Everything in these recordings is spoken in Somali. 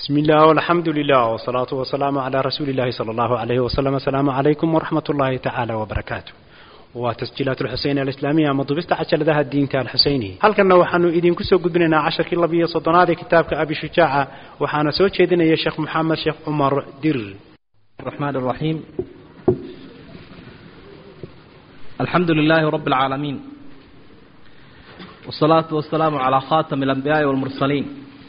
بسم الله والحمد لله والصلاة والسلام على رسول الله صلى الله عليه وسلم السلام عليكم ورحمة الله تعالى وبركاته وتسجيلات الحسين الإسلامية مضبست عشر ذا الدين تال الحسيني هل كنا وحنو إذن كسو قدنا عشر كلا بيه صدنا كتابك أبي شجاعة وحانا سوى شيدنا يا شيخ محمد شيخ عمر دير الرحمن الرحيم الحمد لله رب العالمين والصلاة والسلام على خاتم الأنبياء والمرسلين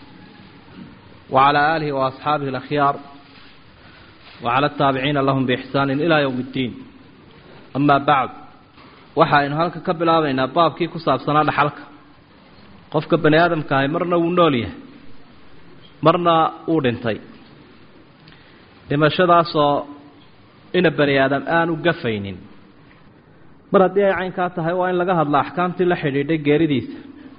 وعلى آله وأصحابه الأخيار وعلى التابعين لهم بإحسان إلى يوم الدين أما بعد waxaynu halka ka bilaabaynaa baabkii ku saabsanaa dhaxalka qofka bani aadamka ahi marna wuu nool yahay marna uu dhintay dhimashadaasoo ina bani aadam aanu gafaynin mar haddii ay caynkaa tahay waa in laga hadla axkaamtii la xidhiidhay geeridiisa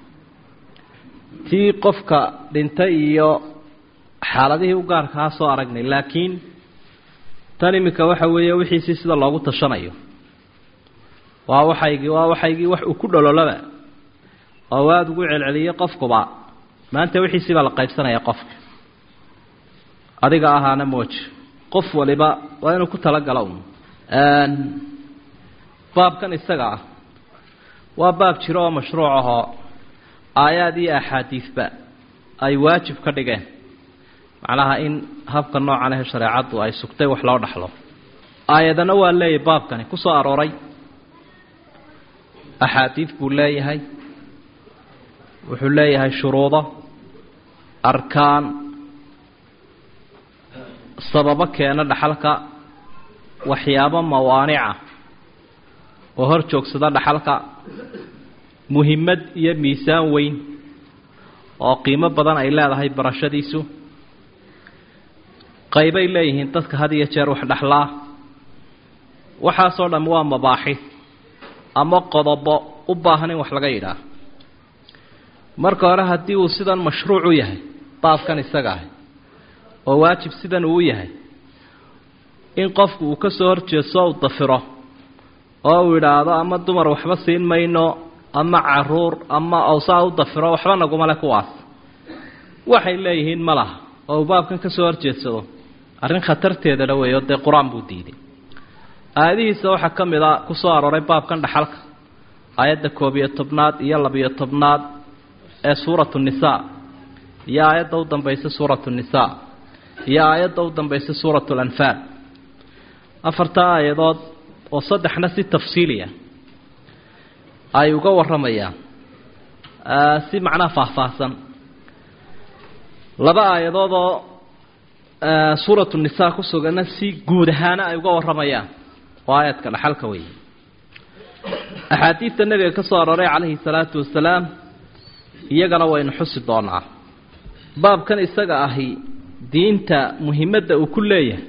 tii qofka dhintay iyo xaaladihii u gaarkaa soo aragnay laakiin tan iminka waxa weeye wixiisii sida loogu tashanayo waa waxaygii waa waxaygii wax uu ku dhololaba oo aada ugu celceliyey qofkuba maanta wixiisii baa la qaybsanaya qofka adiga ahaana mooji qof waliba waa inuu ku talagalo un baabkan isaga ah waa baab jiro oo mashruuc ahoo aayaad iyo axaadiisba ay waajib ka dhigeen macnaha in habka noocan ahe shareecaddu ay sugtay wax loo dhaxlo aayadana waa leeyahay baabkani ku soo arooray axaadiid buu leeyahay wuxuu leeyahay shuruudo arkaan sababo keena dhaxalka waxyaabo mawaanica oo hor joogsada dhaxalka muhimmad iyo miisaan weyn oo qiimo badan ay leedahay barashadiisu qaybay leeyihiin dadka had iyo jeer wax dhexlaa waxaasoo dhamm waa mabaaxi ama qodobo u baahan in wax laga yidhaah marka hore haddii uu sidan mashruuc u yahay baabkan isaga ah oo waajib sidan uu yahay in qofku uu ka soo horjeeso u dafiro oo uu idhaahdo ama dumar waxba siin mayno ama caruur ama awsaa u dafiro waxba naguma le kuwaas waxay leeyihiin ma laha oo uu baabkan ka soo horjeedsado arrin khatarteedana weeyo dee qur-aan buu diiday aayadihiisa waxaa ka mid a ku soo arooray baabkan dhaxalka aayadda koob iyo tobnaad iyo labiyo tobnaad ee suuratu nisaa iyo aayadda u dambaysa suuratu nisaa iyo aayadda u dambaysa suuratu lanfaal afartaa aayadood oo saddexna si tafsiiliya ay uga warramayaan si macnaha faahfaahsan laba aayadood oo suuratu nisaa ku sugana si guud ahaana ay uga warramayaan oo aayadka dhaxalka wey axaadiidta nebiga ka soo arooray calayhi salaatu wasalaam iyagana waynu xusi doonaa baabkan isaga ahi diinta muhimadda uu ku leeyahay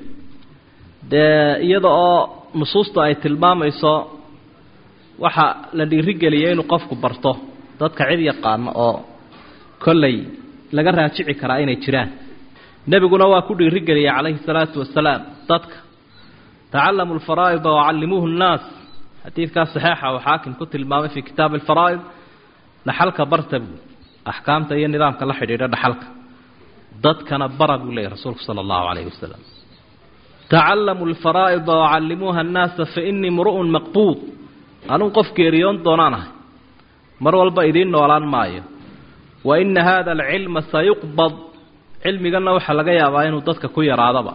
dee iyada oo nusuusta ay tilmaamayso waxa la dhiirigeliyay inuu qofku barto dadka cid yaqaano oo kollay laga raajici karaa inay jiraan nebiguna waa ku dhiirigeliyay calayhi salaatu wasalaam dadka tacallamu alfaraa'ida wacallimuuhu nnaas xadiidkaas saxeixa uu xaakim ku tilmaamay fii kitaabi alfaraa'id dhaxalka barta buu axkaamta iyo nidaamka la xidhiidha dhaxalka dadkana bara buu leeyahy rasuulku sala allahu calayhi wasalam tacallamu alfaraa'ida wacallimuuha annaasa fa innii mru'un maqbuud anuu qof geeriyoon doonaan ahay mar walba idiin noolaan maayo wa ina hada alcilma sayuqbad cilmiganna waxaa laga yaabaa inuu dadka ku yaraadaba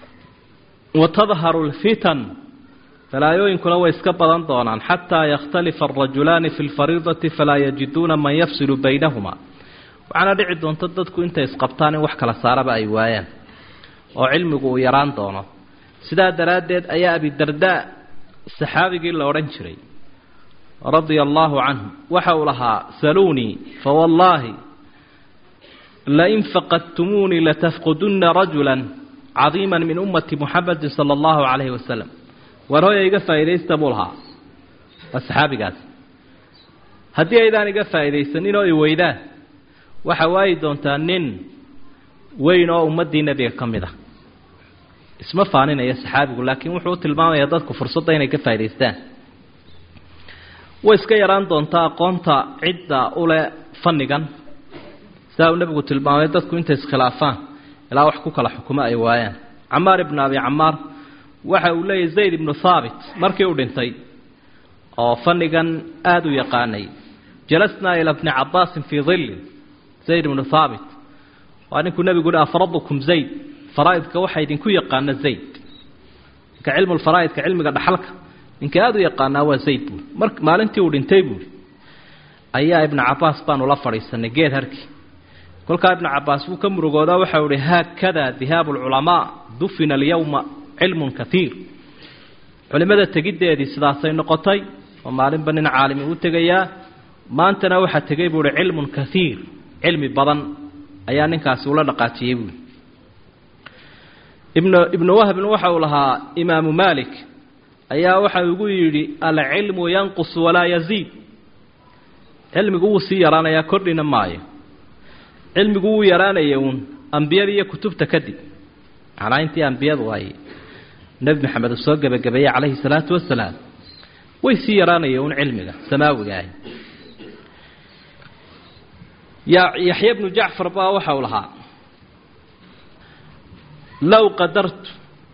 wa tadharu alfitan falaayooyinkuna way iska badan doonaan xataa yakhtalifa alrajulaani fi lfariidati falaa yajiduuna man yafsilu baynahuma waxaana dhici doonta dadku intay isqabtaan in wax kala saaraba ay waayaan oo cilmigu uu yaraan doono sidaa daraaddeed ayaa abidardaa saxaabigii la odhan jiray radia allaahu canhu waxa uu lahaa saluunii fawallaahi lain faqadtumuunii latafqudunna rajula cadiima min ummati muxamedi sala allahu calayhi wasalam war hooya iga faa'iidaysta buu lahaa waa saxaabigaas haddii aydaan iga faa'iidaysanin oo i weydaan waxaa waayi doontaa nin weyn oo ummaddii nebiga ka mid ah isma faaninaya saxaabigu laakiin wuxuu u tilmaamayaa dadku fursadda inay ka faa'idaystaan way iska yaraan doontaa aqoonta cidda ule fannigan sidaa uu nebigu tilmaamay dadku intay iskhilaafaan ilaa wax ku kala xukumo ay waayaan camaar ibnu abi camaar waxa uu leeyahy zayd ibnu thaabit markii uu dhintay oo fannigan aada u yaqaanay jalasnaa ila bni cabaasin fii dillin zayd ibnu thaabit waa ninkuu nebigu uhi afradukum zayd faraa'idka waxaa idinku yaqaana zayd ninka cilmu lfaraa'idka cilmiga dhaxalka ninka aada u yaqaanaa waa zayd buuri mar maalintii uu dhintay buuri ayaa ibnu cabaas baanu la fadhiisanay geed harkii kolkaa ibnu cabaas wuu ka murugoodaa waxau ihi haakada dihaabu lculamaa dufina alyowma cilmun kaiir culimmada tegiddeedii sidaasay noqotay oo maalinba nin caalimi u tegayaa maantana waxaa tegay buu uhi cilmun kaiir cilmi badan ayaa ninkaasi ula dhaqaajiyey buui ibnu ibnu wahbin waxa uu lahaa imaamu maalik ayaa waxa ugu yidhi alcilmu yanqus walaa yaziid cilmigu wuu sii yaraanayaa kordhina maayo cilmigu wuu yaraanaya uun ambiyada iyo kutubta kadib macnaa intii ambiyadu ay nebi maxamed uu soo gebagabeeyey calayhi salaatu wasalaam way sii yaraanaya uun cilmiga samaawiga ahi ya yaxya bnu jacfar baa waxa uu lahaa low qadartu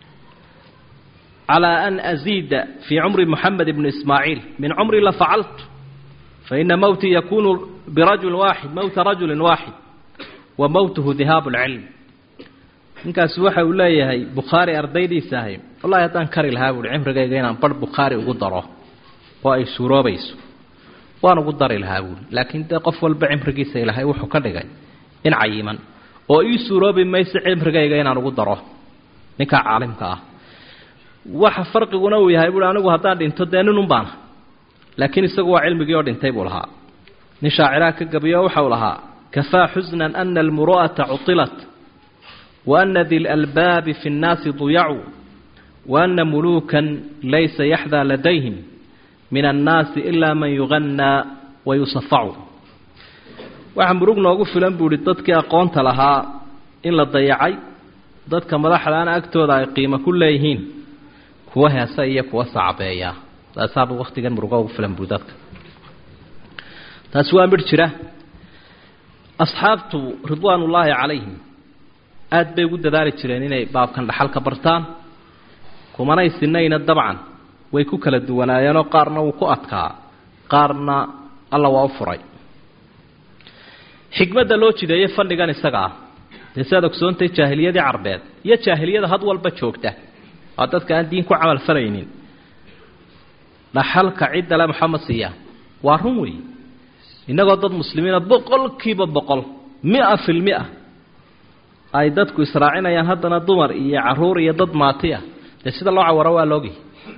calى an aziida fii cumri moxamed ibni ismaaciil min cumri lafacaltu faina mowtii yakunu birajuli waaxid mowta rajuli waaxid wa mowtuhu dihaabu lcilm ninkaasi waxa uu leeyahay bukhaari ardaydiisa ahay wallahi haddaan kari lahaa buuhi cimrigayga inaan barh bukhaari ugu daro oo ay suuroobayso waan ugu dari lahaa buuhi laakiin dee qof walba cimrigiisa ilahay wuxuu ka dhigay in cayiman oo ii suuroobi mayso cimrigayga inaan ugu daro ninkaa caalimka ah waxa farqiguna uu yahay buui anigu haddaan dhinto dee ninun baana laakiin isagu waa cilmigii oo dhintay buu lahaa nin shaaciraha ka gabiyo waxau lahaa kafaa xusnan ana almuru'ata cuilat wa ana di lalbaabi fi nnaasi duyacuu wa ana muluukan laysa yaxdaa ladayhim min annaasi ilaa man yuganaa wa yusafacu waxaa murug noogu filan buu ihi dadkii aqoonta lahaa in la dayacay dadka madaxdaana agtooda ay qiimo ku leeyihiin kuwa heesa iyo kuwa sacbeeya taasaaba waktigan murugo ugu filan buu dadka taasi waa midh jira asxaabtu ridwaan ullaahi calayhim aada bay ugu dadaali jireen inay baabkan dhaxal ka bartaan kumanay sinayna dabcan way ku kala duwanaayeenoo qaarna wuu ku adkaa qaarna alla waa u furay xikmadda loo jideeye fadhigan isaga ah dee si aad ogsoontay jaahiliyadii carbeed iyo jaahiliyada had walba joogta waa dadka aan diin ku camal falaynin dhaxalka ciddale maxamed siiya waa run wey innagoo dad muslimiina boqolkiiba boqol mia fil mia ay dadku israacinayaan haddana dumar iyo caruur iyo dad maati ah dee sida loo cawaro waa loogi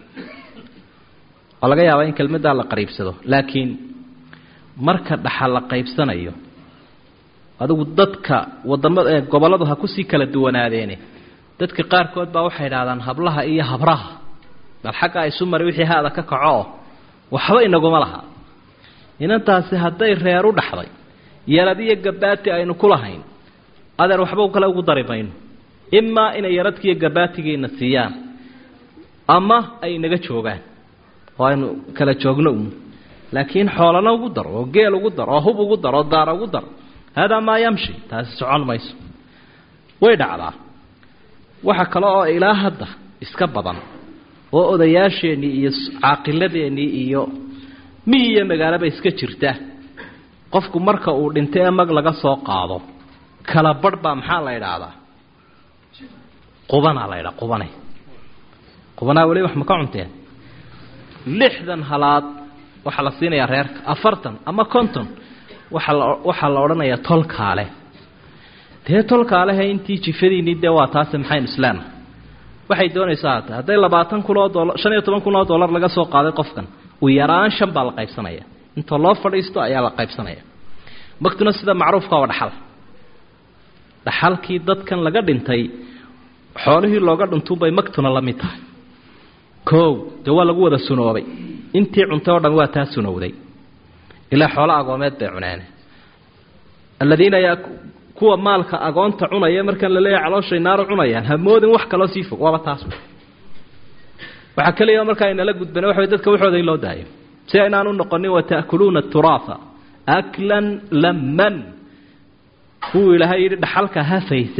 oo laga yaabaa in kelmaddaa la qariibsado laakiin marka dhaxal la qaybsanayo adigu dadka wadamada gobolladu ha kusii kala duwanaadeene dadka qaarkood baa waxay idhahdaan hablaha iyo habraha bal xaggaa isu mari wixii haada ka kaco oo waxba inaguma laha inantaasi hadday reer u dhaxday yarad iyo gabaati aynu ku lahayn adeer waxba kale ugu dari mayno imaa inay yaradkiiyo gabaatigiina siiyaan ama ay naga joogaan oo aynu kala joogno un laakiin xoolana ugu dar oo geel ugu dar oo hub ugu dar oo daara ugu dar haadaa maa yamshi taasi socon mayso way dhacdaa waxa kale oo ilaa hadda iska badan oo odayaasheennii iyo caaqiladeennii iyo miyi iyo magaalaba iska jirta qofku marka uu dhinto ee mag laga soo qaado kala barh baa maxaa la idhaahdaa qubanaa la ydhaa qubane qubanaa weli wax ma ka cunteen lixdan halaad waxaa la siinayaa reerka afartan ama konton waxaa la waxaa la odhanayaa tolkaale dee tolkaalehe intii jifadiinii dee waa taase maxaynu islaana waxay doonaysaa hata hadday labaatan kun oo dolar shan iyo toban kun oo dollar laga soo qaaday qofkan u yaraan shan baa la qaybsanaya inta loo fadhiisto ayaa la qaybsanaya magtuna sida macruufka waa dhaxal dhaxalkii dadkan laga dhintay xoolihii looga dhintuunbay magtuna la mid tahay koow dee waa lagu wada sunoobay intii cuntay oo dhan waa taa sunowday ilaa xoolo agoomeed bay cuneen aladiina yaa kuwa maalka agoonta cunaya markaan la leeyahay calooshay naaro cunayaan hamoodin wax kaloo sii fog waaba taas waxaa keliya markaa inala gudbana waxa dadka waxooda in loo daayo si aynaan u noqonin wata'kuluuna aturaatha aklan lamman kuwuu ilaahay yidhi dhaxalka hafaysaan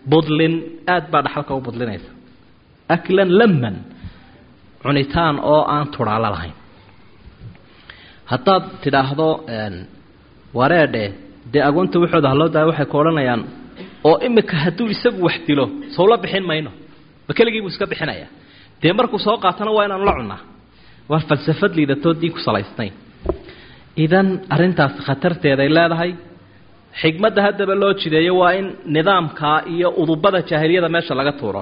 budlin aad baa dhaxalka u budlinaysa aklan laman cunitaan oo aan tudhaalo lahayn haddaad tidhaahdo wareedhe dee agoonta waxooda haloo daaya waxay ku odhanayaan oo imika hadduu isagu wax dilo sowla bixin mayno ma keligii buu iska bixinaya dee markuu soo qaatana waa inaanu la cunnaa waa falsafad liidatoo diin ku salaysnayn idan arrintaasi khatarteeday leedahay xigmadda haddaba loo jideeyo waa in nidaamkaa iyo udubada jaahiliyada meesha laga tuuro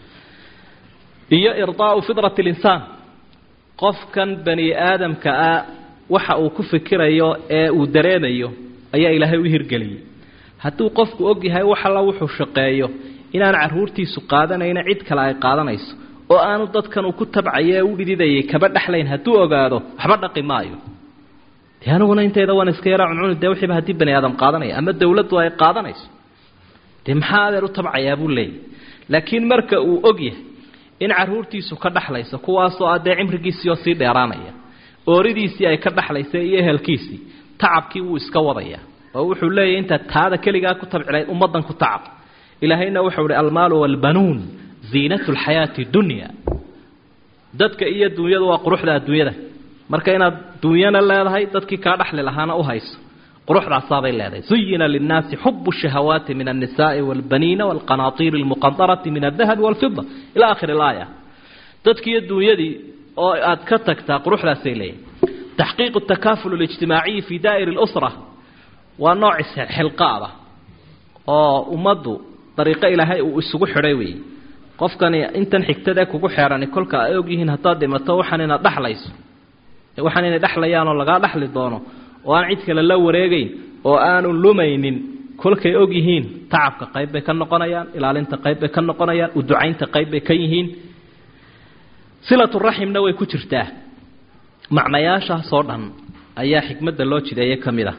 iyo irdaau fidrat linsaan qofkan bani aadamka ah waxa uu ku fikirayo ee uu dareemayo ayaa ilaahay u hirgeliyey hadduu qofku og yahay wax alla wuxuu shaqeeyo inaan caruurtiisu qaadanayna cid kale ay qaadanayso oo aanu dadkan uu ku tabcayo ee u dhididayay kaba dhexlayn hadduu ogaado waxba dhaqi maayo dee aniguna intayda waan iska yaraa cuncuni dee wixiiba haddii bani aadam qaadanaya ama dawladdu ay qaadanayso dee maxaa adeer u tabcayaa buu leeyahy laakiin marka uu og yahay in caruurtiisu ka dhexlayso kuwaasoo ah dee cimrigiisii oo sii dheeraanaya ooridiisii ay ka dhexlaysa iyo ehelkiisii tacabkii wuu iska wadaya oo wuxuu leeyahy intaad taada keligaa ku tabcilayd ummaddan ku tacab ilaahayna wuxuu ihi almaalu waalbanuun ziinatu lxayaati dunya dadka iyo dunyadu waa quruxda adduunyada marka inaad dunyana leedahay dadkii kaa dhexli lahaana u hayso quruxdaasaabay leedahay zuyina linnaasi xubu shahawaati min annisaai waalbaniina waalqanaatiiri almuqandarati min aldahabi waalfida ila akhiri ilaaya dadkiiyo dunyadii oo aad ka tagtaa quruxdaasay leeyahay taxqiiqu takaaful اlijtimaaciyi fi daa'ir اlusra waa nooc xilqaada oo ummaddu dariiqo ilaahay uu isugu xidhay weeye qofkani intan xigtadee kugu xeerani kolka ay og yihiin haddaad dhimato waxaan inaad dhexlayso waxaan inay dhexlayaan oo lagaa dhexli doono oo aan cid kale la wareegeyn oo aanu lumaynin kolkay og yihiin tacabka qayb bay ka noqonayaan ilaalinta qayb bay ka noqonayaan uducaynta qayb bay ka yihiin silaturaximna way ku jirtaa macnayaashaasoo dhan ayaa xikmadda loo jideeye ka mid ah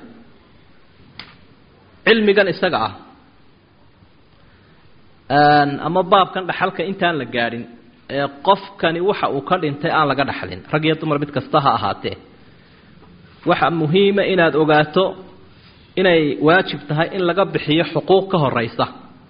cilmigan isaga ah ama baabkan dhaxalka intaan la gaadhin ee qofkani waxa uu ka dhintay aan laga dhaxlin rag iyo dumar mid kasta ha ahaatee waxa muhiima inaad ogaato inay waajib tahay in laga bixiyo xuquuq ka horeysa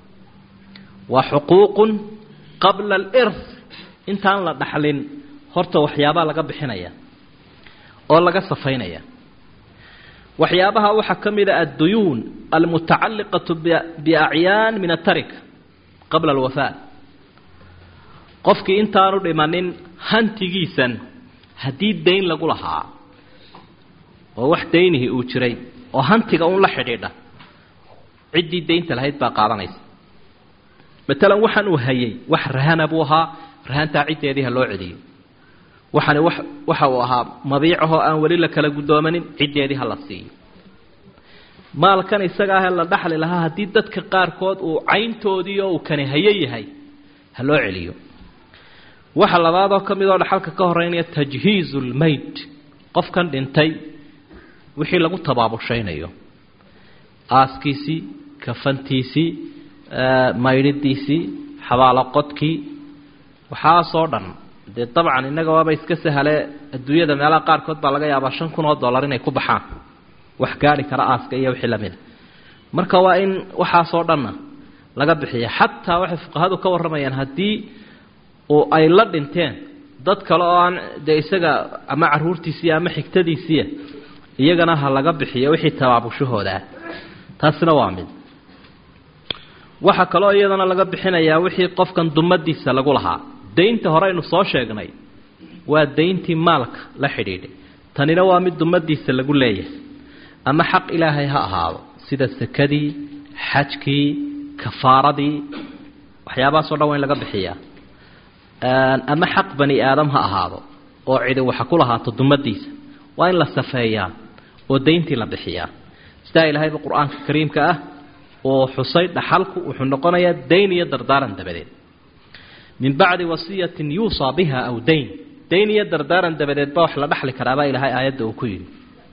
waa xuquuqun qabla alirth intaan la dhaxlin horta waxyaabaa laga bixinaya oo laga safaynaya waxyaabaha waxaa ka mid a adduyuun almutacalliqatu biacyaan min atarika qabla alwafaa qofkii intaanu dhimanin hantigiisan haddii dayn lagu lahaa oo wax daynihii uu jiray oo hantiga un la xidhiidha ciddii daynta lahayd baa qaadanaysa matalan waxaan uu hayay wax rahana buu ahaa rahantaa ciddeedii ha loo celiyo waxani wax waxa uu ahaa mabiicahoo aan weli la kala guddoomanin ciddeedii ha la siiyo maalkan isaga ahee la dhaxli lahaa haddii dadka qaarkood uu cayntoodii oo uu kani hayo yahay ha loo celiyo waxa labaadoo ka mid oo dhaxalka ka horeynaya tajhiizu lmeyd qofkan dhintay wixii lagu tabaabushaynayo aaskiisii kafantiisii maydhidiisii xabaalaqodkii waxaasoo dhan dee dabcan innaga waaba iska sahale adduunyada meelaha qaarkood baa laga yaabaa shan kun oo dollar inay ku baxaan wax gaari kara aaska iyo wixii lamida marka waa in waxaasoo dhanna laga bixiya xataa waxay fuqahadu ka warramayaan haddii uu ay la dhinteen dad kale oo aan dee isaga ama caruurtiisii ama xigtadiisiia iyagana ha laga bixiyo wixii tabaabushahoodaa taasina waa mid waxaa kaloo iyadana laga bixinayaa wixii qofkan dumadiisa lagu lahaa daynta hore aynu soo sheegnay waa dayntii maalka la xidhiidhay tanina waa mid dumadiisa lagu leeyahay ama xaq ilaahay ha ahaado sida sakadii xajkii kafaaradii waxyaabahaasoo dhan waa in laga bixiyaa ama xaq bani aadam ha ahaado oo cidi waxa ku lahaato dumadiisa waa in la safeeyaa oo dayntii la bixiyaa sidaa ilaahayba qur-aanka kariimka ah oo xusay dhaxalku wuxuu noqonayaa dayn iyo dardaaran dabadeed min bacdi wasiyatin yuusaa biha aw dayn dayn iyo dardaaran dabadeed ba wax la dhaxli karaabaa ilaahay aayadda uu ku yidhi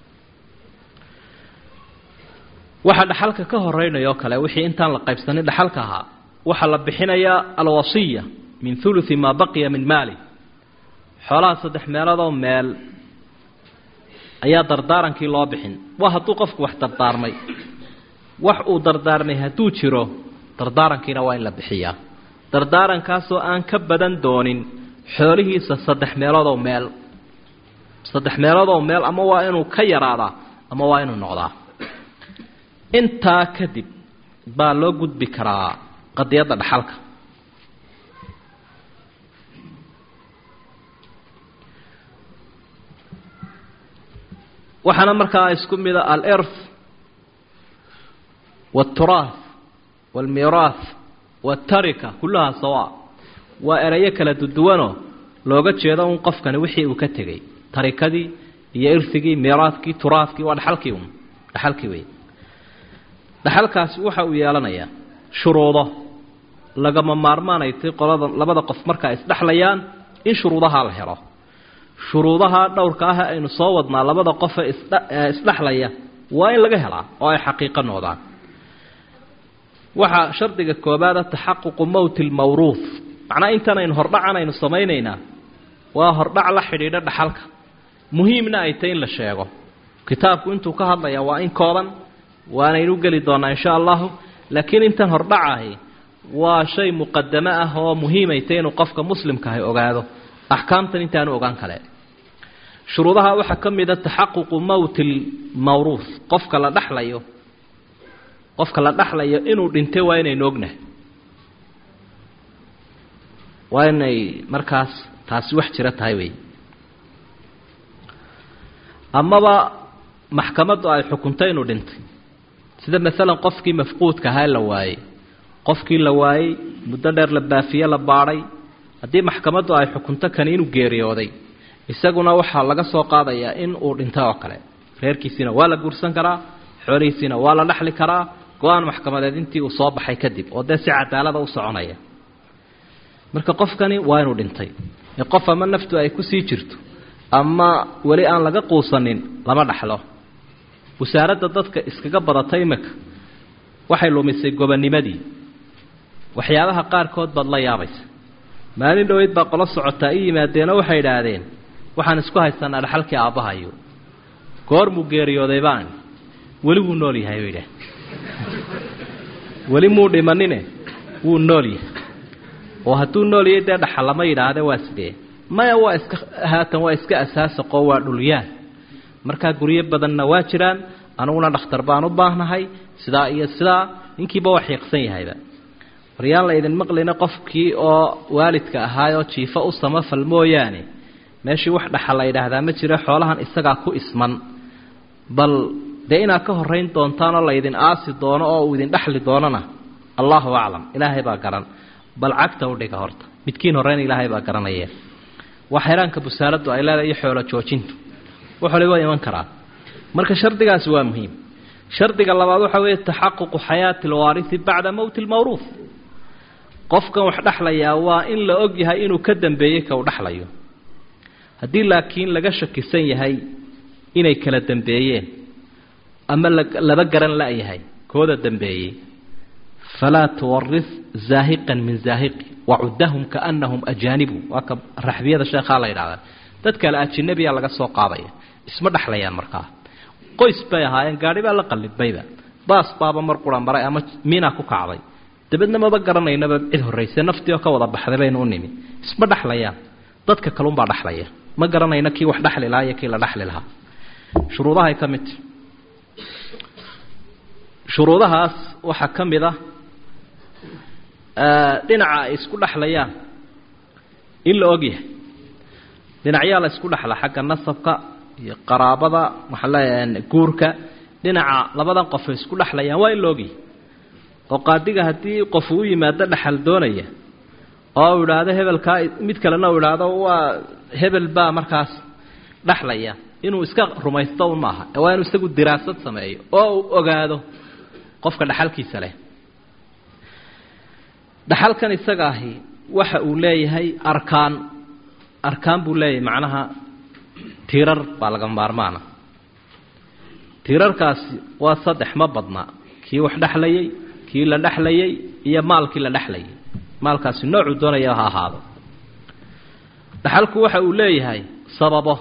waxaa dhaxalka ka horeynayoo kale wixii intaan la qaybsanin dhaxalka ahaa waxaa la bixinayaa alwasiya min uluثi maa baqiya min maali xoolaha saddex meeloodoo meel ayaa dardaarankii loo bixin waa hadduu qofku wax dardaarmay wax uu dardaarmay hadduu jiro dardaarankiina waa in la bixiyaa dardaarankaasoo aan ka badan doonin xoolihiisa saddex meeloodoo meel saddex meeloodoo meel ama waa inuu ka yaraadaa ama waa inuu noqdaa intaa kadib baa loo gudbi karaa qadiyadda dhaxalka waxaana markaa isku mida alirth wاlturaath wاlmiiraath wاtarika kullahaa sawa waa erayo kala duduwanoo looga jeedo un qofkani wixii uu ka tegey tarikadii iyo irhigii miiraadkii turaadkii waa dhaxalkii un dhaxalkii wey dhaxalkaasi waxa uu yeelanayaa shuruudo lagama maarmaanaytay qolada labada qof markaa isdhexlayaan in shuruudahaa la helo shuruudaha dhowrka ah aynu soo wadnaa labada qofe isdhexlaya waa in laga helaa oo ay xaqiiqo noqdaan waxaa shardiga koobaada taxaququ mowti lmawruuh macnaa intan aynu hordhacan aynu samaynaynaa waa hordhac la xidhiidha dhaxalka muhiimna ay tahy in la sheego kitaabku intuu ka hadlaya waa in kooban waanaynu geli doonaa insha allahu laakiin intan hordhacahi waa shay muqadamo ah oo muhiimay tahy inuu qofka muslimkahay ogaado axkaamtan intaanu ogaan kale shuruudaha waxaa ka mida taxaququ mowti lmawruuh qofka la dhexlayo qofka la dhexlayo inuu dhintay waa inaynu ognahay waa inay markaas taasi wax jiro tahay wey amaba maxkamaddu ay xukuntay inuu dhintay sida maalan qofkii mafquudka ahaa la waayey qofkii la waayey muddo dheer la baafiye la baadhay haddii maxkamaddu ay xukunto kani inuu geeriyooday isaguna waxaa laga soo qaadayaa in uu dhintay oo kale reerkiisiina waa la guursan karaa xoolihiisiina waa la dhexli karaa go-aan maxkamadeed intii uu soo baxay kadib oo dee si cadaalada u soconaya marka qofkani waa inuu dhintay ee qof ama naftu ay kusii jirto ama weli aan laga quusanin lama dhaxlo wasaaradda dadka iskaga badatay imika waxay lumisay gobonimadii waxyaabaha qaarkood baad la yaabaysa maalin dhoweyd baa qolo socotaa i yimaadeenoo waxay idhaahdeen waxaan isku haysanaa dhaxalkii aabbahayo goormuu geeriyooday baan weli wuu nool yahay bay idhaah weli muu dhimanine wuu nool yahay oo hadduu nool yahay dee dhaxal lama yidhaahde waa sidee maya waa iska haatan waa iska asaasaqoo waa dhulyaan markaa guryo badanna waa jiraan aniguna dhakhtar baan u baahnahay sidaa iyo sidaa ninkiiba waa xiiqsan yahayba waryaan la idin maqlina qofkii oo waalidka ahaayoo jiifo u samafal mooyaane meeshii wax dhaxal la yidhaahdaa ma jiro xoolahan isagaa ku isman bal dee inaad ka horayn doontaanoo laydin aasi doono oo uu idin dhexli doonona allahu aclam ilaahay baa garan bal cagta u dhiga horta midkiin horeyna ilaahay baa garanaya waa xeeraanka busaaraddu ay leedahay iyo xoolo joojintu waxole waa iman karaa marka shardigaasi waa muhiim shardiga labaad waxaa weeye taxaququ xayaati alwaarisi bacda mowti lmawruuf qofkan wax dhexlayaa waa in la og yahay inuu ka dambeeyey ka uu dhexlayo haddii laakiin laga shakisan yahay inay kala dambeeyeen ama laba garan la-yahay kooda dambeeyey falaa tuwaris zaahiqan min zaahiqi wacuddahum kaanahum ajaanibu waa ka raxbiyada sheekhaa la yidhahdaa dad kale ajinabiya laga soo qaadaya isma dhexlayaan markaa qoys bay ahaayeen gaadhi baa la qallibayba baas baaba mar qura maray ama miina ku kacday dabeedna maba garanaynaba cid horrayse naftii oo ka wada baxday baynu u nimi isma dhexlayaan dadka kalunbaa dhexlaya ma garanayno kii wax dhexli lahaa iyo kii la dhexli lahaa shuruudahay ka midta shuruudahaas waxaa ka mid ah dhinaca ay isku dhexlayaan in la ogyahay dhinacyaa la isku dhexla xagga nasabka iyo qaraabada waxaa leeyahay guurka dhinaca labadan qof ay isku dhexlayaan waa in la ogyahay oo qaadiga haddii qofu u yimaado dhexal doonaya oo uu idhaahdo hebelkaa mid kalena uu idhaahdo waa hebel baa markaas dhexlaya inuu iska rumaysto un maaha waa inuu isagu diraasad sameeyo oo uu ogaado qofka dhexalkiisa leh dhaxalkan isaga ahi waxa uu leeyahay arkaan arkaan buu leeyahay macnaha tiirar baa laga maarmaana tiirarkaasi waa saddex ma badna kii wax dhexlayay kii la dhexlayay iyo maalkii la dhexlayay maalkaasi noocuu doonaya ha ahaado dhaxalku waxa uu leeyahay sababo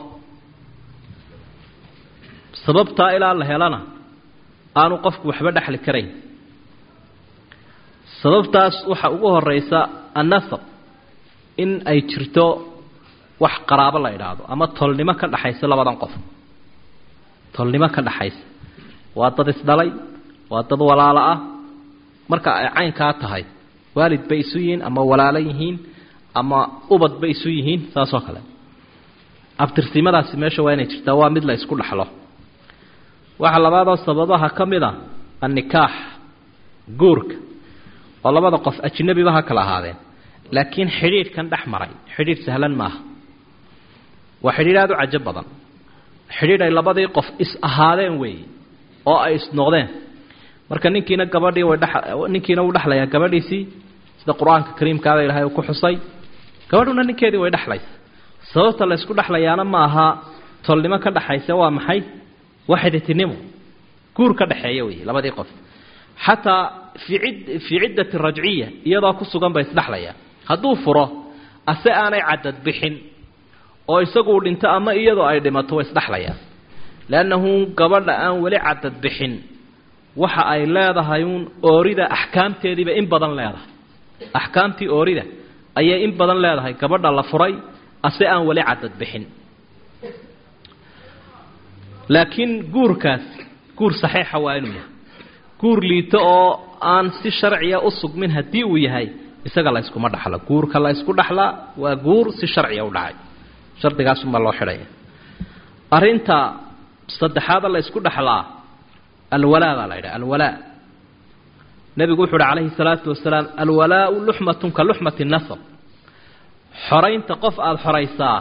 sababtaa ilaa la helana aanu qofku waxba dhexli karayn sababtaas waxa ugu horeysa annasab in ay jirto wax qaraabo la idhaahdo ama tolnimo ka dhaxaysa labadan qof tolnimo ka dhaxaysa waa dad isdhalay waa dad walaalo ah marka ay caynkaa tahay waalid bay isu yihiin ama walaalo yihiin ama ubad bay isu yihiin saasoo kale abtirsimadaasi meesha waa inay jirtaa waa mid la isku dhaxlo waxaa labaadoo sababaha ka mid a annikaax guurka oo labada qof ajnabiba ha kala ahaadeen laakiin xidhiidhkan dhex maray xidhiidh sahlan maaha waa xidhiidh aada u cajo badan xidhiidh ay labadii qof is ahaadeen weeye oo ay isnoqdeen marka ninkiina gabadhii way dha ninkiina wuu dhexlayaa gabadhiisii sida qur-aanka kariimkaada ilahay uu ku xusay gabadhuna ninkeedii way dhexlaysa sababta la ysku dhexlayaana ma aha tolnimo ka dhaxaysa waa maxay waa xiditinimo guur ka dhexeeya wey labadii qof xataa fii id fii ciddati rajciya iyadoo ku sugan bay isdhexlayaan hadduu furo ase aanay cadad bixin oo isagu dhinto ama iyadoo ay dhimato way isdhexlayaan leannahu gabadha aan weli cadad bixin waxa ay leedahay uun oorida axkaamteediiba in badan leedahay axkaamtii oorida ayay in badan leedahay gabadha la furay ase aan weli cadad bixin laakiin guurkaas guur saxiixa waa inuu yahay guur liito oo aan si sharciya u sugmin haddii uu yahay isaga la yskuma dhaxlo guurka la ysku dhaxlaa waa guur si sharciya u dhacay shardigaasunbaa loo xidhaya arrinta saddexaada la ysku dhaxlaa alwalaa baa la yidhaha alwalaa nebigu wuxu uhi calayhi salaatu wasalaam alwalaau luxmatun ka luxmati nasab xoraynta qof aada xoraysaa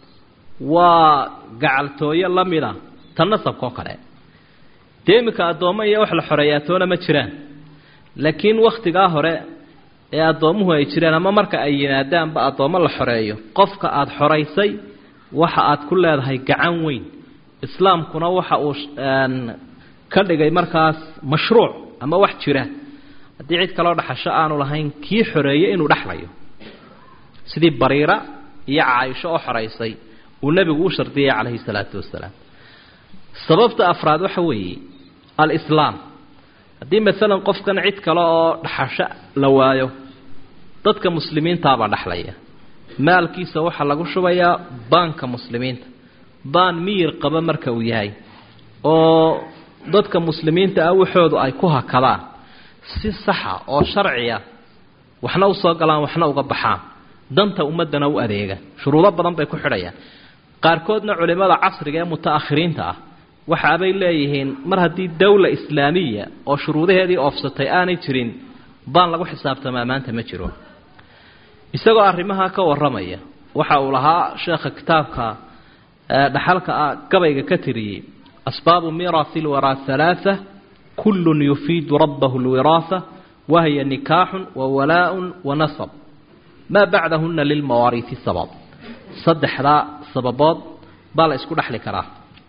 waa gacaltooyo la mida ta nasabkaoo kale dee iminka addoommo iyo wax la xoreeyaa toona ma jiraan laakiin wakhtigaa hore ee addoommuhu ay jireen ama marka ay yimaadaanba addoommo la xoreeyo qofka aada xoraysay waxa aad ku leedahay gacan weyn islaamkuna waxa uu ka dhigay markaas mashruuc ama wax jira haddii cid kaloo dhaxasho aanu lahayn kii xoreeyey inuu dhexlayo sidii bariira iyo caaisho oo xoraysay uu nebigu u shardiyay calayhi salaatu wasalaam sababta afraad waxa weeye alislaam haddii maalan qofkan cid kale oo dhaxasho la waayo dadka muslimiintaabaa dhexlaya maalkiisa waxaa lagu shubayaa baanka muslimiinta baan miyir qaba marka uu yahay oo dadka muslimiinta ah waxoodu ay ku hakadaan si saxa oo sharciya waxna usoo galaan waxna uga baxaan danta ummaddana u adeega shuruudo badan bay ku xidhayaan qaarkoodna culimmada casriga ee muta'akhiriinta ah waxaabay leeyihiin mar haddii dowla islaamiya oo shuruudaheedii oofsatay aanay jirin baan lagu xisaabtamaa maanta ma jiro isagoo arrimaha ka warramaya waxa uu lahaa sheekha kitaabka dhaxalka ah gabayga ka tiriyey asbaabu miraasi lwaraa halaaa kullun yufiidu rabbahu lwiraasa wahiya nikaaxun wa walaaun wa nasab maa bacdahuna lilmawaariisi sabab saddexdaa sababood baa la isku dhexli karaa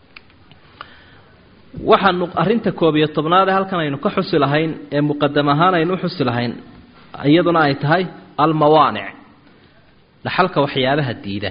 waxaanu arrinta koob iyo tobnaad ee halkan aynu ka xusi lahayn ee muqadam ahaan aynu u xusi lahayn iyaduna ay tahay almawaanic dhaxalka waxyaabaha diida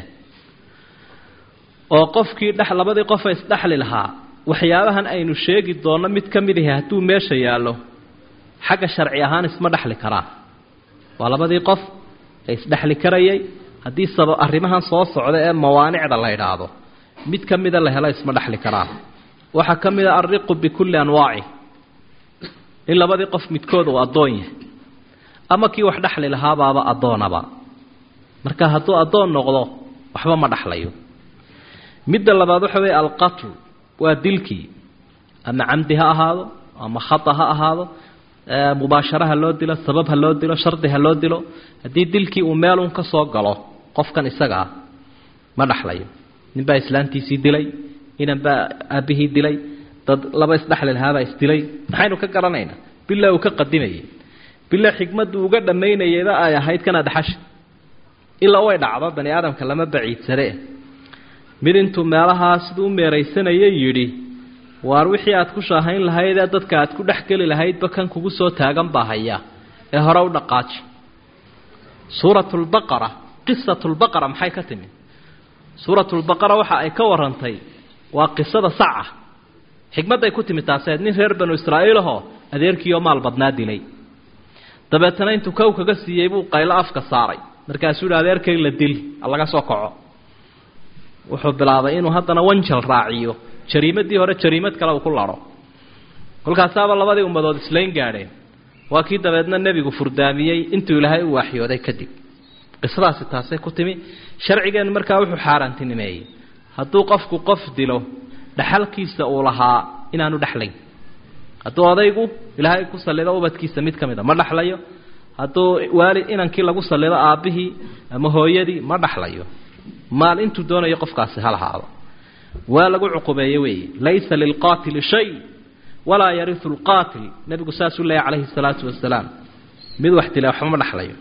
oo qofkii dhex labadii qofa isdhexli lahaa waxyaabahan aynu sheegi doonno mid ka mid ahi hadduu meesha yaallo xagga sharci ahaan isma dhexli karaan waa labadii qof ee isdhexli karayay haddii saba arrimahan soo socda ee mawaanicda la idhaahdo mid ka mida la helo isma dhexli karaan waxaa ka mid a alriqu bikulli anwaaci in labadii qof midkood uu addoon yahay ama kii wax dhexli lahaabaaba addoonaba marka hadduu addoon noqdo waxba ma dhexlayo midda labaad waxa weeye alqatl waa dilkii ama camdi ha ahaado ama khata ha ahaado mubaashara ha loo dilo sabab ha loo dilo shardi ha loo dilo haddii dilkii uu meelun ka soo galo qofkan isaga ah ma dhexlayo ninbaa islaantiisii dilay inan baa aabbihii dilay dad laba isdhexli lahaabaa isdilay maxaynu ka garanaynaa bilaa uu ka qadimayay bilaa xikmaddu uga dhammaynayayba ay ahayd kana dhaxasha ilaa way dhacdo bani aadamka lama baciidsane mid intuu meelahaa siduu u meeraysanayay yidhi waar wixii aad ku shaahayn lahaydee dadka aad ku dhex geli lahaydba kan kugu soo taagan baa haya ee hore u dhaqaaji suuratulbaqara qisatulbaqara maxay ka timi suuratulbaqara waxa ay ka warantay waa qisada saca xikmadday ku timi taaseed nin reer banu israa'iil ahoo adeerkiioo maal badnaa dilay dabeetana intuu kow kaga siiyey buu qaylo afka saaray markaasuu yidhi adeerkay la dil laga soo kaco wuxuu bilaabay inuu haddana wanjal raaciyo jariimadii hore jariimad kale uu ku laro kolkaasaaba labadii ummadood islayn gaadheen waa kii dabeedna nebigu furdaamiyey intuu ilaahay u waaxyooday kadib qisadaasi taasay ku timi sharcigeennu markaa wuxuu xaaraantinimeeyey hadduu qofku qof dilo dhaxalkiisa uu lahaa inaanu dhexlayn hadduu odaygu ilaahay ku sallido ubadkiisa mid ka mid a ma dhexlayo hadduu waalid inankii lagu sallido aabbihii ama hooyadii ma dhexlayo maal intuu doonayo qofkaasi ha lahaado waa lagu cuqubeeye weeye laysa lilqaatili shay walaa yariu lqaatil nebigu saasuu leeyahy calayhi salaatu wasalaam mid wax dila waxba ma dhexlayo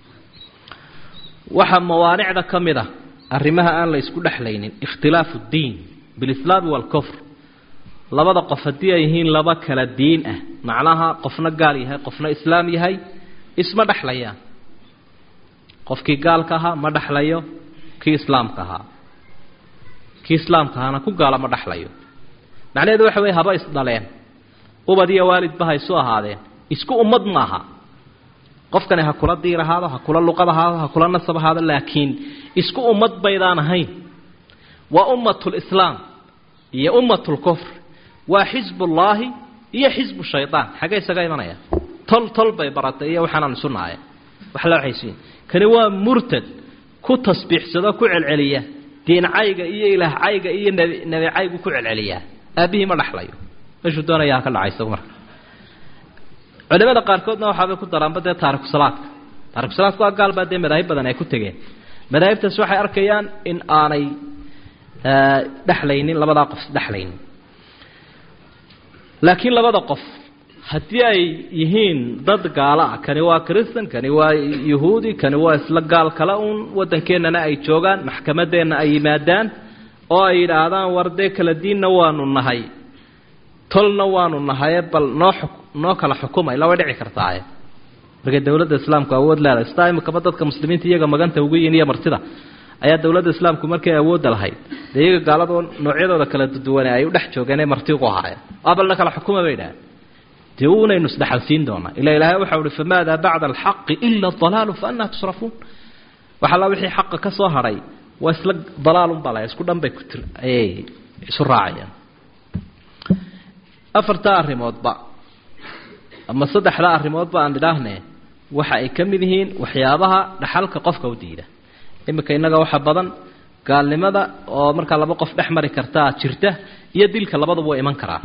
waxaa mawaanicda ka mid a arrimaha aan la isku dhexlaynin ikhtilaafu ddiin bilislaami waalkufr labada qof haddii ay yihiin laba kala diin ah macnaha qofna gaal yahay qofna islaam yahay isma dhexlayaan qofkii gaalka ahaa ma dhexlayo kii islaamka ahaa kii islaamka ahaana ku gaala ma dhexlayo macnaheedu waxa weye haba isdhaleen ubad iyo waalidba ha isu ahaadeen isku ummad maaha qofkani ha kula diir ahaado ha kula luqad ahaado ha kula nasab ahaado laakiin isku ummad baydaan ahayn waa ummatulislaam iyo ummatulkufr waa xisbullaahi iyo xisbu shaydaan xaggee isaga imanaya tol tol bay baratay iyo waxaanaan isu naaya wax la waxaysiin kani waa murtad ku tasbiixsado ku celceliya diin cayga iyo ilaah cayga iyo nebi nebi caygu ku celceliyaa aabbihii ma dhexlayo meeshuu doonaya ha ka dhaca isagu marka culimada qaarkoodna waxaabay ku daraanba dee taarikusalaadka taarikusalaadka waa gaal baa dee madaahib badan ay ku tegeen madaahibtaas waxay arkayaan in aanay dhexlaynin labadaa qof dhexlaynin laakiin labada qof haddii ay yihiin dad gaalo ah kani waa christan kani waa yahuudi kani waa isla gaal kale uun waddankeennana ay joogaan maxkamadeenna ay yimaadaan oo ay yidhaahdaan war dee kala diinna waanu nahay tolna waanu nahaye bal noo noo kala xukumay la way dhici kartaaye markay dowladda islaamku awood leedahay sidaa imikaba dadka muslimiinta iyaga maganta ugu yihin iyo martida ayaa dowladda islaamku markay awoodda lahayd dee iyaga gaalado noocyadooda kala duwane ay u dhex joogeenee marti ugu ahaayeen waa balna kala xukuma bay idhaaheen dee unaynu isdhexalsiin doonaa ila ilaahay waxau uhi famaada bacda alxaqi ila dalaalu fa anaa tusrafuun wax alla wixii xaqa ka soo hadhay waa isla dalaalunbaa la isku dhan bay ku tir ayay isu raacayaan afartaa arrimoodba ama saddexdaa arrimoodba aan idhaahne waxa ay ka mid yihiin waxyaabaha dhaxalka qofka u diida iminka innaga waxa badan gaalnimada oo markaa laba qof dhex mari kartaa jirta iyo dilka labaduba waa iman karaa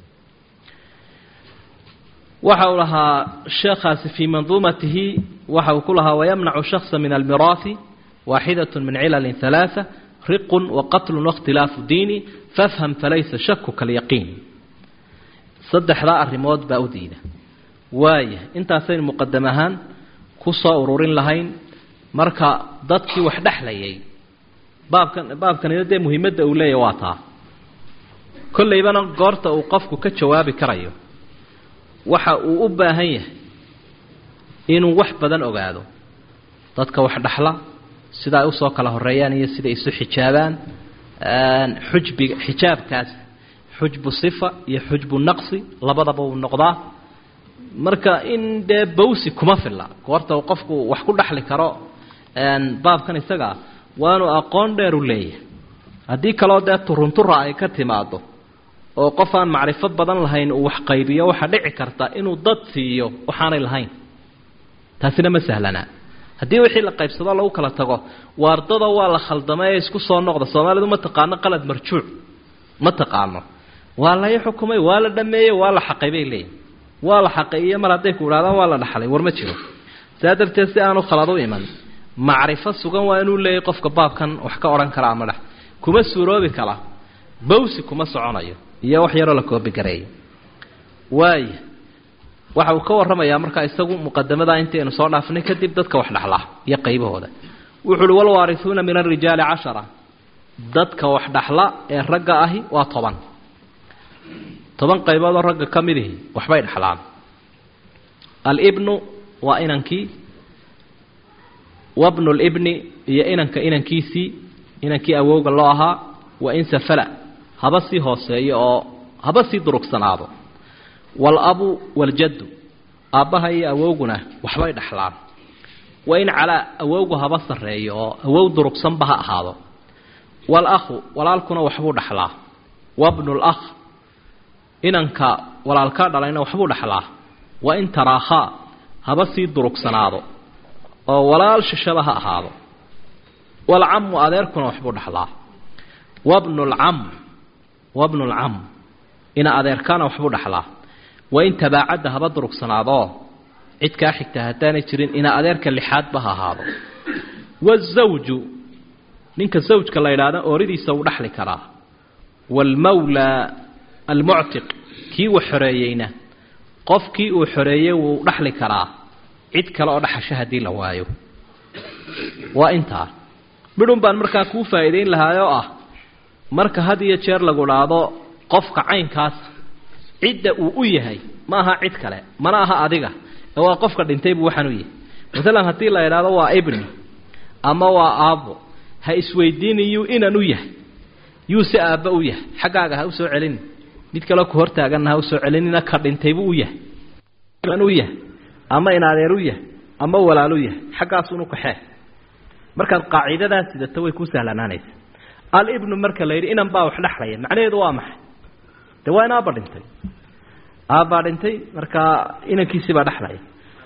waxa uu lahaa sheekhaasi fii manduumatihi waxa uu ku lahaa wayamnacu shaksa min almiraahi waaxidat min cilalin halaaa riqun waqatlun waاkhtilaafu diini fafham falaysa shaku kalyaqiin saddexdaa arrimood baa u diida waaya intaasaynu muqadam ahaan ku soo ururin lahayn marka dadkii wax dhexlayay baabkan baabkanina dee muhiimadda uu leeyahy waa taa kollaybana goorta uu qofku ka jawaabi karayo waxa uu u baahan yahay inuu wax badan ogaado dadka wax dhexla sida ay usoo kala horeeyaan iyo siday isu xijaabaan xujbiga xijaabkaas xujbu sifa iyo xujbu naqsi labadaba uu noqdaa marka in dee bawsi kuma filla goorta uu qofku wax ku dhexli karo baabkan isagaa waanu aqoon dheer u leeyahay haddii kaloo dee turuntura ay ka timaado oo qof aan macrifo badan lahayn uu wax qaybiyo waxaa dhici karta inuu dad siiyo waxaanay lahayn taasina ma sahlanaa haddii wixii la qaybsado lagu kala tago waardada waa la khaldamay ee isku soo noqda soomaalidu ma taqaano qalad marjuuc ma taqaano waa lay xukumay waa la dhameeyey waa la xaqay bay leeyihin waa la xaqay iyo mar hadday ku idhahdaan waa la dhaxlay war ma jiro saa darteed si aanu khalad u iman macrifo sugan waa inuu leeyahy qofka baabkan wax ka odhan kara ama dhex kuma suuroobi kala bawsi kuma soconayo iyo wax yaroo la koobigareeyay waaya waxa uu ka warramayaa markaa isagu muqadamadaa intaynu soo dhaafnay kadib dadka wax dhexlaa iyo qaybahooda wuxu uhi walwaarisuuna min alrijaali cashara dadka wax dhexla ee ragga ahi waa toban toban qayboodoo ragga ka midihi waxbay dhexlaan alibnu waa inankii wabnu libni iyo inanka inankiisii inankii awowga loo ahaa wa in safala haba sii hooseeyo oo haba sii durugsanaado waalabu waaljaddu aabbaha iyo awowguna waxbay dhexlaan waa in calaa awowgu haba sarreeyo oo awow durugsanba ha ahaado walakhu walaalkuna waxbuu dhexlaa wabnulakh inanka walaalkaa dhalayna waxbuu dhexlaa wa in taraakhaa haba sii durugsanaado oo walaal shishaba ha ahaado walcamu adeerkuna waxbuu dhexlaa wabnulcam wabnulcam ina adeerkaana waxbuu dhexlaa wa in tabaacadda haba durugsanaadoo cid kaa xigta haddaanay jirin ina adeerka lixaadba ha ahaado wazawju ninka zawjka la yidhaahda ooridiisa wuu dhexli karaa waalmawlaa almuctiq kii uu xoreeyeyna qofkii uu xoreeyey wuu dhexli karaa cid kale oo dhexasho haddii la waayo waa intaa midhun baan markaa kuu faa'iidayn lahaayoo ah marka had iyo jeer lagu dhaado qofka caynkaas cidda uu u yahay ma aha cid kale mana aha adiga ee waa qofka dhintay buu waxaan u yahay masalan haddii la idhaahdo waa ibni ama waa aabbo ha isweydiinin yuu inan u yahay yuu si aabba u yahay xaggaaga ha u soo celinin mid kaleo ku hortaaganna ha u soo celinina ka dhintaybu u yahay inan u yahay ama in adeer u yahay ama walaal u yahay xaggaasunu kaxee markaad qaacidadaas sidato way ku sahlanaanaysa alibnu marka la yidhi inan baa wax dhexlaya macnaheedu waa maxay de waa in aabba dhintay aabbaa dhintay markaa inankiisii baa dhexlaya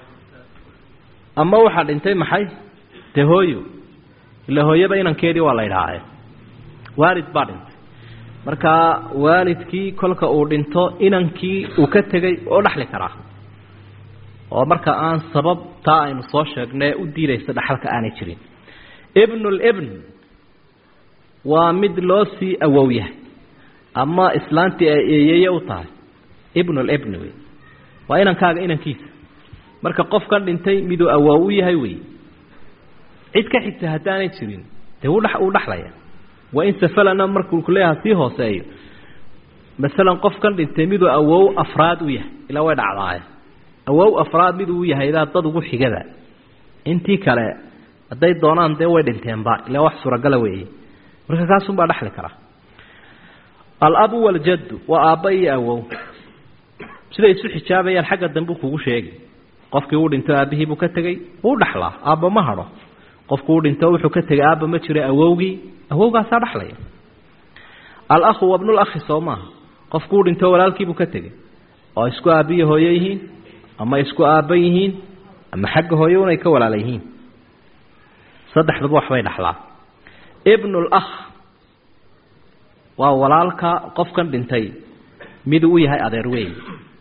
ama waxaa dhintay maxay de hooyo ila hooyaba inankeedii waa la idhaahaye waalid baa dhintay markaa waalidkii kolka uu dhinto inankii uu ka tegay oo dhexli karaa oo marka aan sabab taa aynu soo sheegnay u diidaysa dhaxalka aanay jirin ibnulibn waa mid loo sii awow yahay ama islaantii ay eeyeye u tahay ibnulibni wey waa inankaaga inankiisa marka qofkan dhintay miduu awow u yahay wey cid ka xigta haddaanay jirin dee wuu uu dhexlaya waa in safalana markuu kuleeyaha sii hooseeyo masalan qofkan dhintay miduu awow afraad u yahay ilaa way dhacdaaye awow afraad miduu u yahay daa dad ugu xigada intii kale hadday doonaan dee way dhinteenba ilaa wax suuragala weeye marka kaasunbaa dhexli karaa alabu waljaddu waa aabba iyo awow siday isu xijaabayaan xagga dambe kugu sheegi qofkii uu dhinto aabbihii buu ka tegey wuu dhexlaa aabba ma hadho qofku uu dhinto wuxuu ka tegay aabba ma jira awowgii awowgaasaa dhexlaya alakhu wabnulakhi soo maaha qofku uu dhinto walaalkiibuu ka tegey oo isku aabbiyo hooyo yihiin ama isku aabba yihiin ama xagga hooyo unay ka walaala yihiin saddexduba waxbay dhexlaa ibnulakh waa walaalka qofkan dhintay miduu u yahay adeer weyn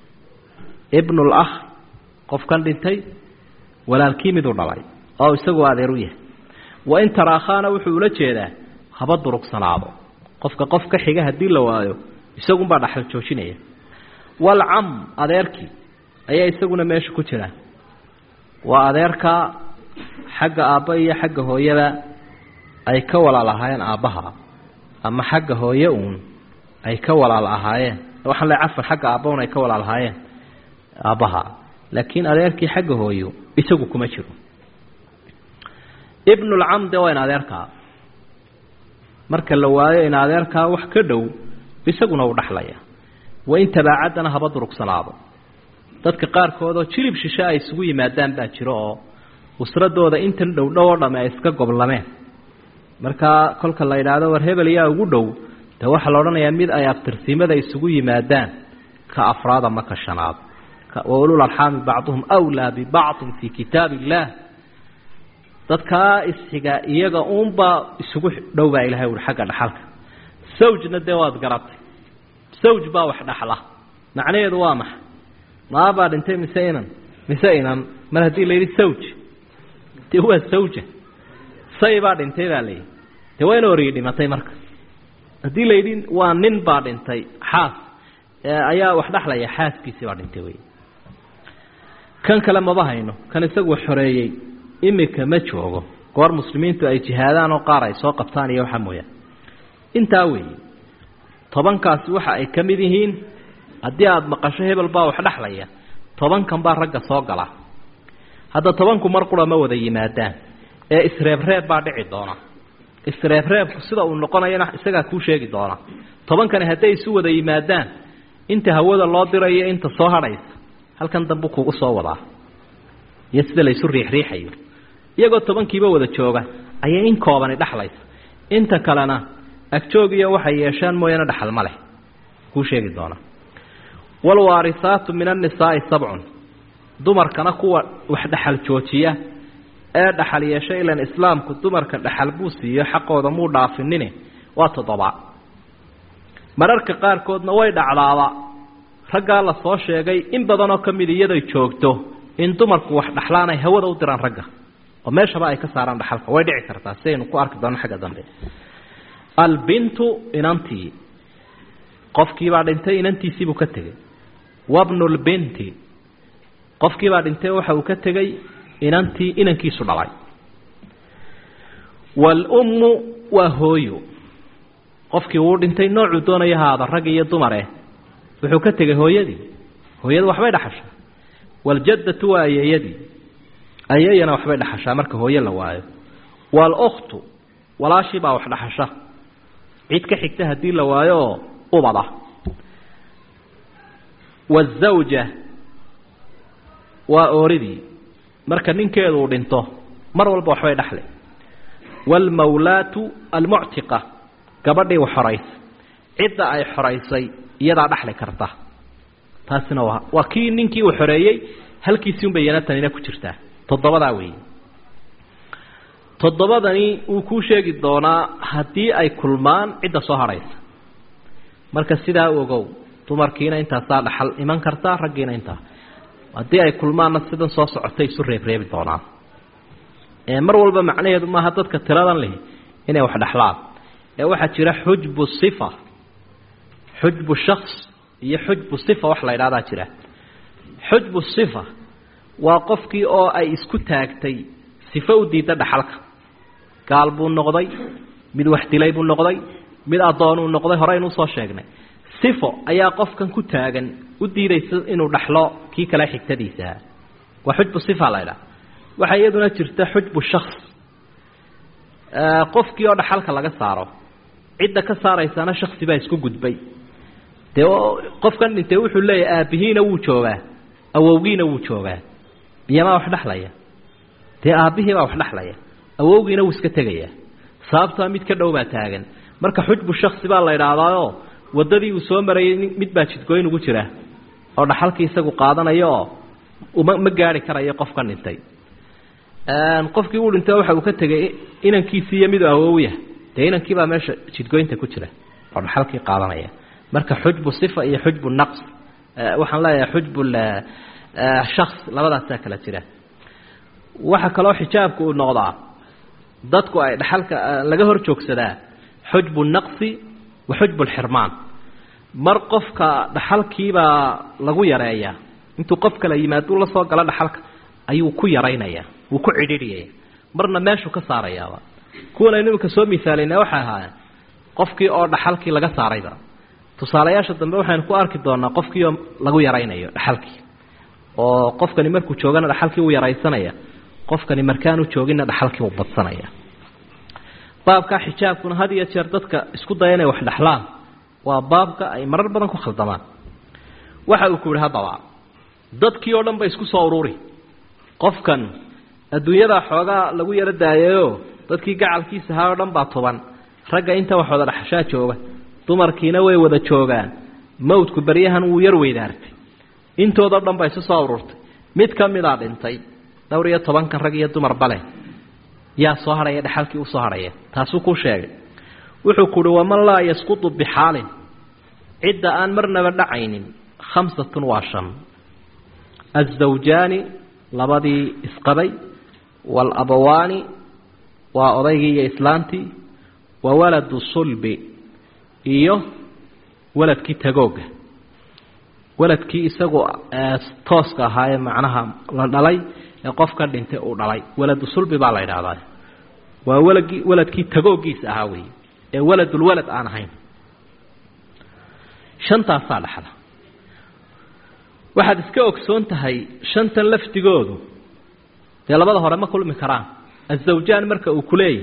ibnulakh qofkan dhintay walaalkii miduu dhalay oo isaguo adeer u yahay wa in taraakhaana wuxuu ula jeedaa haba durugsanaado qofka qof ka xiga haddii la waayo isagunbaa dhaxal joojinaya walcam adeerkii ayaa isaguna meesha ku jira waa adeerka xagga aabba iyo xagga hooyada ay ka walaal ahaayeen aabbaha ama xagga hooye uun ay ka walaal ahaayeen waxaan le cafan xagga aabba un ay ka walaal ahaayeen aabbaha laakiin adeerkii xagga hooyo isagu kuma jiro ibnulcam de waa in adeerkaa marka la waayo in adeerkaa wax ka dhow isaguna uu dhexlaya wa in tabaacaddana haba durugsanaado dadka qaarkoodoo jilib shishe ay isugu yimaadaan baa jiro oo usradooda intan dhowdhow oo dhamme ay iska goblameen markaa kolka la yidhaahdo war hebel yaa ugu dhow de waxaa la odhanayaa mid ay abtirsimada isugu yimaadaan ka afraad ama ka shanaad waulul arxaami bacduhum wlaa bibacdin fii kitaab illaah dadkaa isxiga iyaga uunbaa isugu dhow baa ilahay ui xagga dhaxalka sawjna dee waad garatay sawj baa wax dhaxla macnaheedu waa maxay maabaa dhintay mise inan mise inan mar haddii la yidhi sawj dee waa sawja say baa dhintay baa layidhi dee waa in origi dhimatay marka haddii la yidhi waa nin baa dhintay xaas ayaa wax dhexlaya xaaskiisii baa dhintay wey kan kale maba hayno kan isagu xoreeyey imika ma joogo goor muslimiintu ay jihaadaan oo qaar ay soo qabtaan iyo waxa mooyaan intaa weeye tobankaasi waxa ay ka mid yihiin haddii aada maqasho hebel baa wax dhexlaya tobankan baa ragga soo gala hadda tobanku mar qura ma wada yimaadaan ee isreebreeb baa dhici doona isreebreebku sida uu noqonayana isagaa kuu sheegi doona tobankani hadday isu wada yimaadaan inta hawada loo dirayo inta soo hadhaysa halkan dambu kugu soo wadaa iyo sida laysu riixriixayo iyagoo tobankiiba wada jooga ayay in koobani dhexlaysa inta kalena agjoog iyo waxay yeeshaan mooyaane dhexal ma leh kuu sheegi doona waalwaarisaatu min annisaa'i sabcun dumarkana kuwa wax dhexal joojiya ee dhaxal yeesha ilan islaamku dumarka dhaxal buu siiyo xaqooda muu dhaafinine waa toddoba mararka qaarkoodna way dhacdaaba raggaa la soo sheegay in badanoo ka mid iyaday joogto in dumarku wax dhaxlaan ay hawada u diraan ragga oo meeshaba ay ka saaraan dhaxalka way dhici kartaa si aynu ku arki doono xagga dambe albintu inantii qofkiibaa dhintay inantiisiibuu ka tegey wabnulbinti qofkiibaa dhintay waxa uu ka tegey inantii inankiisu dhalay waalummu waa hooyo qofkii wuu dhintay noocuu doonaya haada rag iyo dumare wuxuu ka tegay hooyadii hooyada waxbay dhaxashaa waaljaddatu waa ayeeyadii ayeeyana waxbay dhaxashaa marka hooye la waayo waal-ukhtu walaashii baa wax dhaxasha cid ka xigta haddii la waayo oo ubada waazawja waa ooridii marka ninkeedu uu dhinto mar walba waxbay dhaxle waalmawlaatu almuctiqa gabadhii wax xoraysa cidda ay xoraysay iyadaa dhaxli karta taasina waa waa kii ninkii uu xoreeyey halkiisii unbay iyana tanina ku jirtaa toddobadaa weeye toddobadani wuu kuu sheegi doonaa haddii ay kulmaan cidda soo hadhaysa marka sidaa u ogow dumarkiina intaasaa dhaxal iman kartaa raggiina intaa haddii ay kulmaanna sidan soo socotay isu reebreebi doonaan mar walba macnaheedu maaha dadka tiradan leh inay wax dhexlaan ee waxaa jira xujbu sifa xujbu shaks iyo xujbu sifa wax la ydhahdaa jira xujbu sifa waa qofkii oo ay isku taagtay sifo u diidda dhaxalka gaal buu noqday mid wax dilay buu noqday mid addoonuu noqday horeynu usoo sheegnay sifo ayaa qofkan ku taagan u diidaysa inuu dhaxlo kii kale xigtadiisaha waa xujbu sifa la ydhaha waxaa iyaduna jirta xujbu shaks qofkii oo dhaxalka laga saaro cidda ka saaraysana shaksi baa isku gudbay dee qofkan dhintay wuxuu leeyahay aabbihiina wuu joogaa awowgiina wuu joogaa biyamaa wax dhexlaya dee aabbihiibaa wax dhexlaya awowgiina wuu iska tegayaa sababtaa mid ka dhow baa taagan marka xujbu shaksi baa la idhaahdaao waddadii uu soo marayay mid baa jidgooyn ugu jira oo dhaxalkii isagu qaadanayo oo uma ma gaari karayo qofkan dhintay qofkii uu dhintay waxa uu ka tegay inankiisii iyo miduu awowya dee inankiibaa meesha jidgoynta ku jira oo dhaxalkii qaadanaya marka xujbu sifa iyo xujbu naqs waxaan leeyahay xujbu shaks labadaasaa kala jira waxaa kaloo xijaabku uu noqdaa dadku ay dhaxalka laga hor joogsadaa xujbu naqsi wa xujbu lxirmaan mar qofka dhaxalkiibaa lagu yareeyaa intuu qof kala yimaaduu la soo galo dhaxalka ayuu ku yaraynayaa wuu ku cidhiidhiyaya marna meeshuu ka saarayaaba kuwan aynu iminka soo misaalayna waxay ahaayeen qofkii oo dhaxalkii laga saarayba tusaalayaasha dambe waxaynu ku arki doonaa qofkii oo lagu yaraynayo dhaxalkii oo qofkani markuu joogana dhaxalkii uu yaraysanaya qofkani markaanu jooginna dhaxalkii uu badsanaya baabkaa xijaabkuna had iyo jeer dadka isku daya inay wax dhexlaan waa baabka ay marar badan ku khaldamaan waxa uu ku yihi haddaba dadkii oo dhan ba isku soo ururi qofkan adduunyadaa xoogaa lagu yaro daayayo dadkii gacalkiisa ahaa oo dhan baa tuban ragga inta wax wada dhaxashaa jooga dumarkiina way wada joogaan mawdku beryahan wuu yar weydaartay intoodao dhan ba isu soo ururtay mid ka midaa dhintay dhowr iyo tobankan rag iyo dumar bale yaa soo hadhaya dhexalkii usoo hadhaya taasuu ku sheegay wuxuu ku uhi waman laa yasqutu bixaalin cidda aan marnaba dhacaynin khamsatun waa shan azawjaani labadii isqabay waalabawaani waa odaygii iyo islaantii wa waladu sulbi iyo waladkii tagooga waladkii isagu tooska ahaayee macnaha la dhalay ee qofka dhintay uu dhalay waladu sulbi baa la yidhaahdaa waa waladkii waladkii tagoogiisa ahaa wey ee waladulwalad aan ahayn shantaasaa dhexda waxaad iska ogsoon tahay shantan lafdigoodu dee labada hore ma kulmi karaan azawjaan marka uu kuleeyahy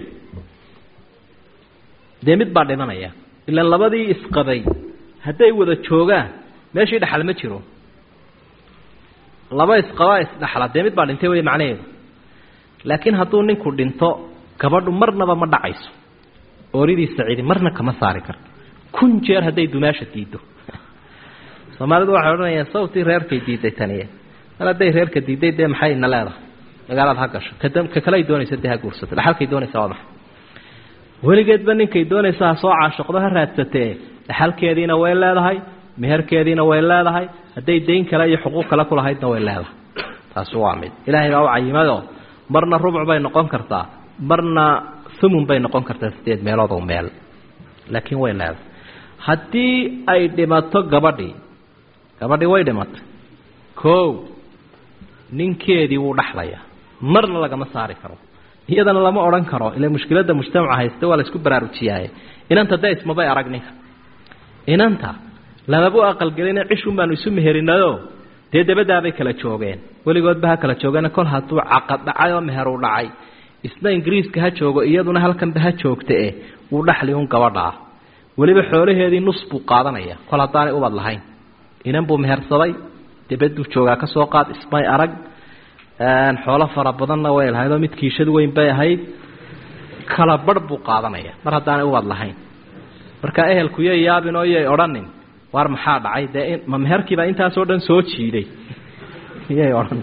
dee mid baa dhimanaya ilaan labadii isqabay hadday wada joogaan meeshii dhexal ma jiro laba isqabaa isdhaxla dee mid baa dhintay wey macnaheedu laakiin hadduu ninku dhinto gabadhu marnaba ma dhacayso ooridiisa cidi marna kama saari karto kun jeer hadday dumaasha diiddo soomaalidu waxay odhanayaan sawtii reerkay diiday taniye mar hadday reerka diiday dee maxay ina leedahay dagaalaad ha gasho ka kale ay doonaysa dee ha guursato dhaxalkay doonaysa waa maxay weligeedba ninkay doonaysa ha soo caashiqdo ha raadsatee dhaxalkeediina way leedahay meherkeediina way leedahay hadday dayn kale iyo xuquuq kale ku lahaydna way leedahay taasi waa mid ilaahay baa u cayimadoo marna rubuc bay noqon kartaa marna thumun bay noqon kartaa sideed meelood oo meel laakiin way leedahay haddii ay dhimato gabadhii gabadhii way dhimatay koow ninkeedii wuu dhaxlayaa marna lagama saari karo iyadana lama odhan karo ila mushkiladda mujtamaca haysta waa la isku baraarujiyaaye inanta dee ismabay arag ninka inanta lamabu aqalgelina cishun baanu isu meherinayo dee dabadaabay kala joogeen weligoodba ha kala joogeen kol hadduu caqad dhacay oo meher uu dhacay isna ingiriiska ha joogo iyaduna halkanba ha joogta eh wuu dhaxli un gabadha ah weliba xoolaheedii nus buu qaadanaya kol haddaanay ubad lahayn inan buu mehersaday dabaduu joogaa ka soo qaad ismay arag xoolo fara badanna way lahaydoo mid kiishad weyn bay ahayd kala barh buu qaadanaya mar haddaanay ubad lahayn marka ehelku yay yaabin oo yay odhanin waar maxaa dhacay dee ma meherkiibaa intaasoo dhan soo jiiday yay odhan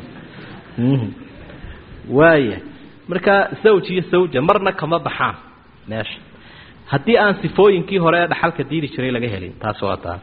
waaya marka zawj iyo sawja marna kama baxaan meesha haddii aan sifooyinkii hore ee dhaxalka diidi jiray laga helin taas waa taa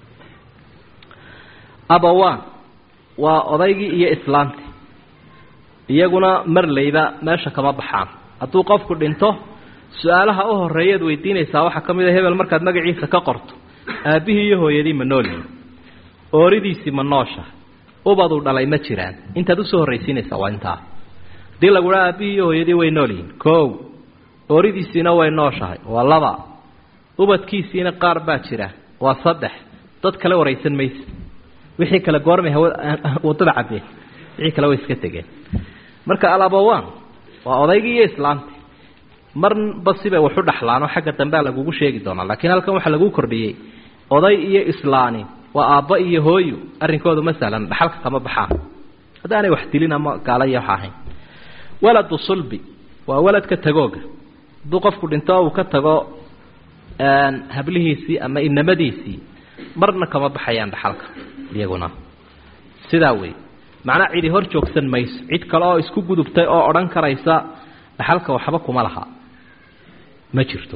abawaan waa odaygii iyo islaantii iyaguna marlayba meesha kama baxaan hadduu qofku dhinto su-aalaha u horeeyaad weydiinaysaa waxaa ka mid a hebel markaad magaciisa ka qorto aabbihii iyo hooyadii ma noolyihin ooridiisii ma noosha ubaduu dhalay ma jiraan intaad usoo horraysiinaysaa waa intaa hadii lagu dhaa aabbihii iyo hooyadii way nool yihiin koow ooridiisiina way nooshahay waa laba ubadkiisiina qaar baa jira waa saddex dad kale waraysan mayse wixii kale goormay wadada cabbeen wixii kale way iska tegeen marka alabawaan waa odaygii iyo islaamtii marba sibay waxu dhaxlaanoo xagga dambea lagugu sheegi doonaa laakiin halkan waxaa lagu kordhiyey oday iyo islaani waa aabba iyo hooyo arrinkoodu ma sahlan dhaxalka kama baxaan haddaanay wax dilin ama gaalaya wax ahayn waladu sulbi waa waladka tagooga hadduu qofku dhinto uu ka tago hablihiisii ama inamadiisii marna kama baxayaan dhaxalka iyaguna sidaa wey macnaa cidi hor joogsan mayso cid kale oo isku gudubtay oo odhan karaysa dhaxalka waxba kuma laha ma jirto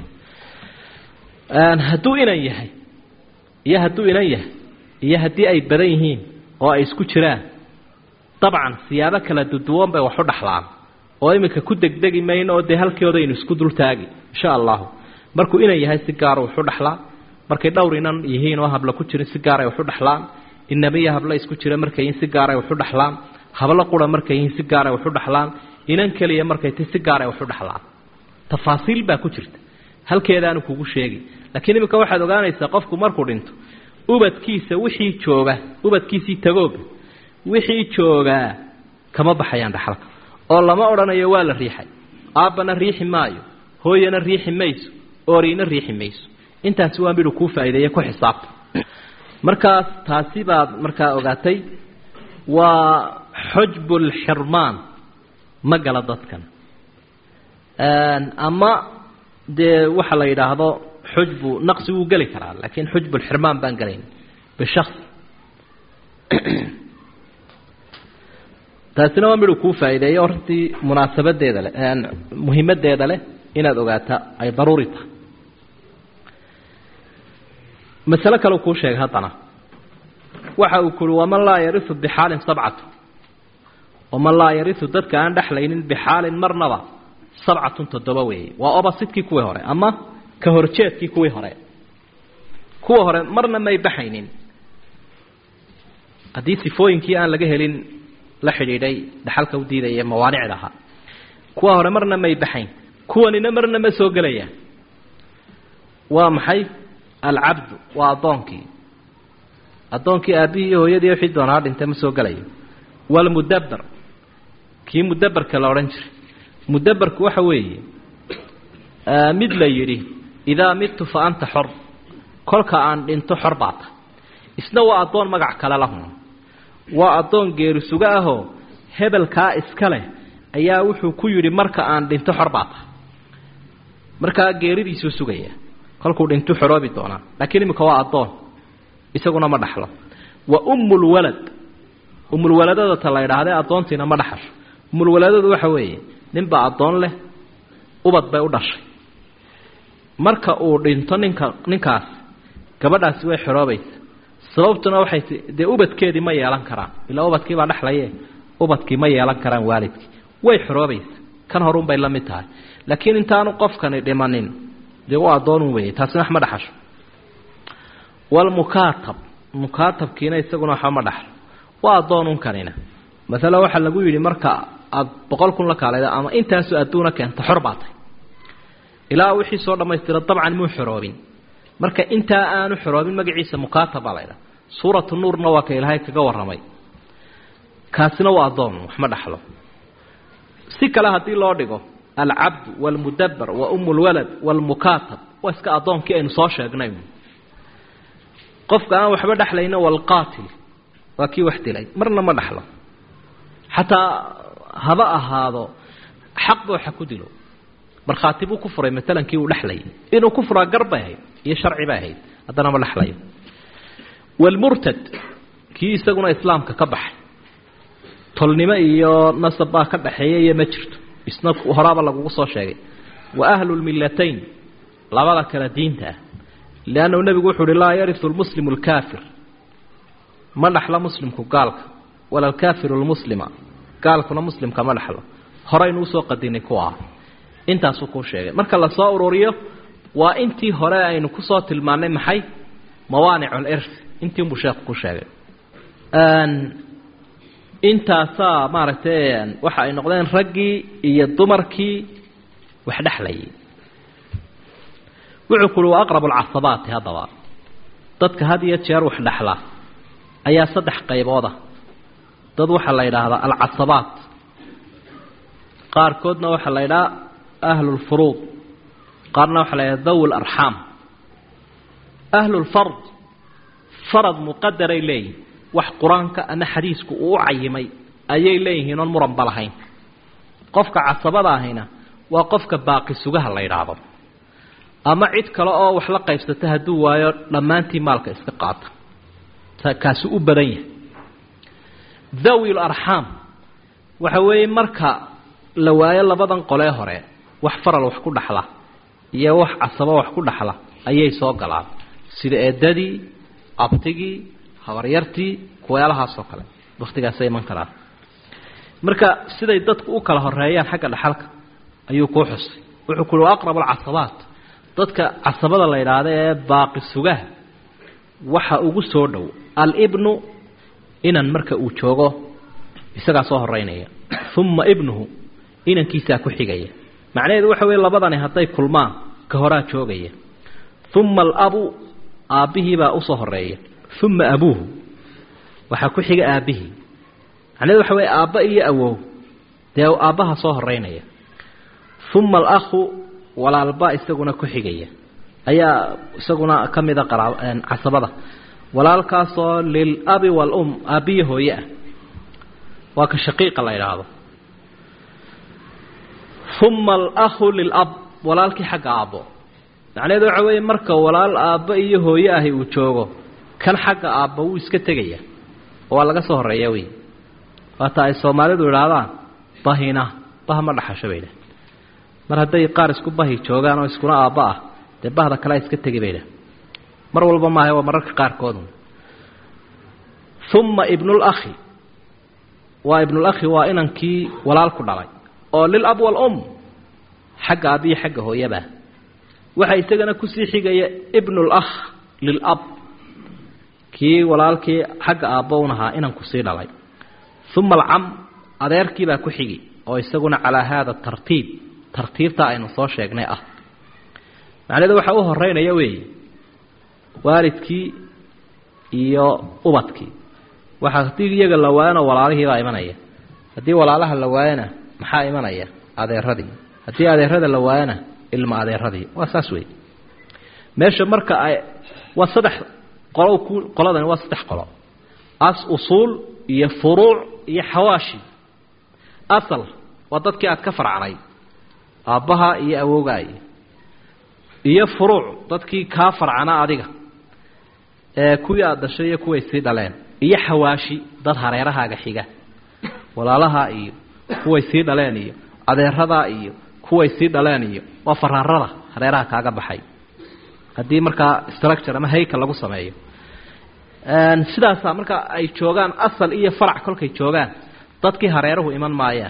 hadduu inan yahay iyo hadduu inan yahay iyo haddii ay badan yihiin oo ay isku jiraan dabcan siyaabo kala duduwan bay wax u dhaxlaan oo iminka ku degdegi mayno oo dee halkeodaynu isku dultaagi insha allahu markuu inan yahay si gaara waxu dhaxlaa markay dhowr inan yihiin oo habla ku jirin si gaaray waxu dhaxlaan inamiya habla isku jira markay yihiin si gaaray waxu dhaxlaan hablo qura markay yihiin si gaaray waxu dhaxlaan inan keliya markay ti si gaaray waxu dhaxlaan tafaasiil baa ku jirta halkeedaanu kugu sheegi laakiin iminka waxaad ogaanaysaa qofku markuu dhinto ubadkiisa wixii jooga ubadkiisii tagooga wixii joogaa kama baxayaan dhaxalka oo lama odhanayo waa la riixay aabbana riixi maayo hooyana riixi mayso ooriina riixi mayso intaasi waa midhu kuu faa'iideeye ku xisaabta markaas taasi baad markaa ogaatay waa xujbulxirmaan ma gala dadkan ama dee waxa la yidhaahdo xujbu naqsi wuu geli karaa laakiin xujbulxirmaan baan gelayn bishasi taasina waa midhu kuu faa'iideeyo hortii munaasabadeeda leh muhimadeeda leh inaad ogaata ay daruuri tahay masale kale kuu sheegay haddana waxa uu kuhi waman laa yariu bixaalin sabcatu waman laa yariu dadka aan dhexlaynin bixaalin marnaba sabcatun toddoba weeye waa obasidkii kuwii hore ama ka horjeedkii kuwii hore kuwa hore marna may baxaynin haddii sifooyinkii aan laga helin la xidhiidhay dhaxalka u diidaya mawaanicda ahaa kuwa hore marna may baxayn kuwanina marna ma soo gelayaan waa maxay alcabdu waa addoonkii addoonkii aabbihii iyo hooyadii wixii doonaa dhintay ma soo gelayo walmudaber kii mudaberka la odhan jiray mudaberku waxa weeye mid la yidhi idaa midtu fa anta xor kolka aan dhinto xor baa tahay isna waa addoon magac kale lahun waa addoon geeri suga ahoo hebelkaa iska leh ayaa wuxuu ku yidhi marka aan dhinto xor baa tahay markaa geeridiisuu sugaya kolkuu dhintu xoroobi doonaa laakiin iminka waa addoon isaguna ma dhaxlo wa ummulwalad umulwaladada ta la ydhahdee addoontiina ma dhaxasho umulwaladadu waxa weeye ninbaa addoon leh ubad bay u dhashay marka uu dhinto ninka ninkaas gabadhaasi way xoroobaysa sababtuna waxay ti dee ubadkeedii ma yeelan karaan ilaa ubadkii baa dhexlaye ubadkii ma yeelan karaan waalidkii way xoroobaysa kan horun bay la mid tahay laakiin intaanu qofkani dhimanin dee u addoonun weeye taasina wax ma dhaxasho walmukaatab mukaatabkiina isaguna waxba ma dhaxlo waa addoonun kanina masalan waxaa lagu yidhi marka aada boqol kun la kaalayda ama intaasoo adduuna keenta xor baa tay ilaa wixii soo dhammaystira dabcan muu xoroobin marka intaa aanu xoroobin magaciisa mukaatab baa laydhaha suuratu nuurna waa ka ilaahay kaga warramay kaasina waa addoon wax ma dhaxlo si kale haddii loo dhigo alcabdu waalmudabbar wa umulwalad waalmukaatab waa iska addoonkii aynu soo sheegnay qofka aan waxba dhexlayna walqaatil waa kii wax dilay marna ma dhaxlo xataa haba ahaado xaqba waxa ku dilo markhaati buu ku furay maalan kii uu dhexlayay inuu ku furaa gar bay ahayd iyo sharci bay ahayd haddana ma dhexlayo waalmurtad kii isaguna islaamka ka baxay tolnimo iyo nasab baa ka dhaxeeya iyo ma jirto isna horaaba lagugu soo sheegay wa ahlu lmillatayn labada kale diinta ah liannahu nebigu wuxu uhi laa yariu lmuslimu lkaafir ma dhaxlo muslimku gaalka wala alkaafiru lmuslima gaalkuna muslimka ma dhaxlo horaynu usoo qadinay kuwa intaasuu kuu sheegay marka lasoo ururiyo waa intii hore aynu kusoo tilmaannay maxay mawaanicu lirf intiinbuu sheekhu ku sheegay intaasaa maaragtay waxa ay noqdeen raggii iyo dumarkii wax dhexlayay wuxuu ku uhi wa aqrabu alcasabaati haddaba dadka had iyo jeer wax dhexla ayaa saddex qaybooda dad waxaa la yidhaahdaa alcasabaat qaarkoodna waxaa la yidhaha ahlulfuruud qaarna waxaa la yidhaha dawi larxaam ahlulfard farad muqadaray leeyihin wax qur-aanka ama xadiisku uu u cayimay ayay leeyihiin oon muranba lahayn qofka casabada ahina waa qofka baaqi sugaha la yidhaahdo ama cid kale oo wax la qaybsata hadduu waayo dhammaantii maalka iska qaata kaasi u badan yahay dawi larxaam waxa weeye marka la waayo labadan qolee hore wax faral wax ku dhaxla iyo wax casabo wax ku dhaxla ayay soo galaan sida eedadii abtigii habaryartii kuweelahaasoo kale waktigaasay iman karaan marka siday dadku u kala horeeyaan xagga dhaxalka ayuu kuu xusay wuxuu ku uhi aqrab alcasabaat dadka casabada la yidhaahda ee baaqi sugaha waxa ugu soo dhow alibnu inan marka uu joogo isagaa soo horeynaya uma ibnuhu inankiisaa ku xigaya macnaheedu waxa weeye labadani hadday kulmaan ka horaa joogaya uma alabu aabbihiibaa usoo horeeya uma abuuhu waxaa ku xiga aabbihii macnaheedu waxa weeye aabba iyo awow dee aabbaha soo horeynaya uma alakhu walaalba isaguna ku xigaya ayaa isaguna ka mida qaraa casabada walaalkaasoo lilabi waalum aabbiyo hooye ah waa ka shaqiiqa la idhaahdo uma alakhu lilab walaalkii xagga aabbo macnaheedu waxa weeye marka walaal aabbo iyo hooye ahi uu joogo kan xagga aabba wuu iska tegaya waa laga soo horeeya wey waata ay soomaalidu idhaahdaan bahina bah ma dhaxasho bay dhah mar hadday qaar isku bahi joogaan oo iskuna aabba ah dee bahda kalea iska tegi bay dhah mar walba maaha waa mararka qaarkood uma ibnulakhi waa ibnulakhi waa inankii walaalku dhalay oo lilab waalum xagga aabbiyo xagga hooyaba waxaa isagana kusii xigaya ibnulakh lilab kii walaalkii xagga aabbo un ahaa inanku sii dhalay uma alcam adeerkiibaa ku xigi oo isaguna calaa haada tartiib tartiibtaa aynu soo sheegnay ah macnaheedu waxaa u horeynaya weeye waalidkii iyo ubadkii waxaa haddii iyaga la waayana walaalihiibaa imanaya haddii walaalaha la waayana maxaa imanaya adeeradii haddii adeerada la waayana ilma adeeradii waa saas wey meesha marka ay waa saddex qolo ku qoladani waa saddex qolo as usuul iyo furuuc iyo xawaashi asal waa dadkii aad ka farcnay aabbaha iyo awoogaay iyo furuuc dadkii kaa farcana adiga ee kuwii aada dhashay iyo kuway sii dhaleen iyo xawaashi dad hareerahaaga xiga walaalaha iyo kuway sii dhaleen iyo adeeradaa iyo kuway sii dhaleen iyo waa faraarada hareeraha kaaga baxay haddii markaa structure ama hayka lagu sameeyo sidaasaa marka ay joogaan asal iyo farac kolkay joogaan dadkii hareeruhu iman maayaan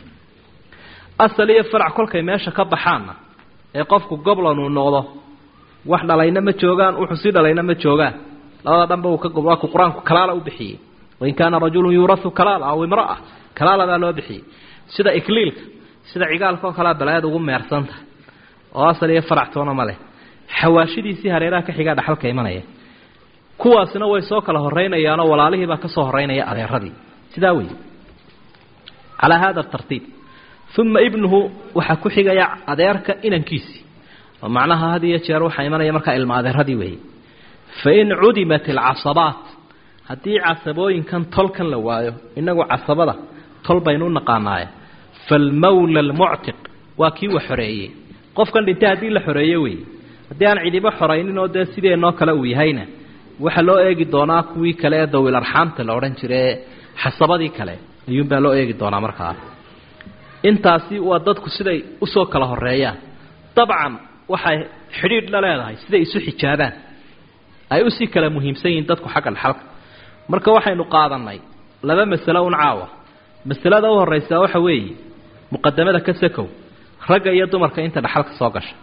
asal iyo farac kolkay meesha ka baxaanna ee qofku goblan uu noqdo wax dhalayna ma joogaan wuxuu sii dhalayna ma joogaan labada dhanba uu ka waa ku qur-aanku kalaala u bixiyey wain kaana rajulun yuurahu kalaala aw imra'a kalaala baa loo bixiyey sida ikliilka sida cigaalka oo kalea balaayad ugu meersan tahay oo asal iyo farac toona ma leh xawaashidiisii hareeraha ka xigaa dhaxalka imanaya kuwaasina way soo kala horaynayaanoo walaalihiibaa ka soo horeynaya adeeradii sidaa wey calaa hada tartiib uma ibnuhu waxaa ku xigaya adeerka inankiisii oo macnaha had iyo jeer waxaa imanaya markaa ilma adeeradii weeye fain cudimat alcasabaat haddii casabooyinkan tolkan la waayo inagu casabada tol baynu u naqaanaaye falmawla almuctiq waa kii wa xoreeyey qofkan dhintay haddii la xoreeye wey haddii aan cidibo xoraynin oo dee sideenoo kale uu yahayna waxaa loo eegi doonaa kuwii kale ee dawil arxaamta la odhan jirae xasabadii kale ayuunbaa loo eegi doonaa markaa intaasi waa dadku siday usoo kala horeeyaan dabcan waxay xidhiidh la leedahay siday isu xijaabaan ay usii kala muhiimsan yihiin dadku xagga dhaxalka marka waxaynu qaadanay laba masalo un caawa masalada u horraysaa waxa weeye muqadamada ka sakow ragga iyo dumarka inta dhaxalka soo gasha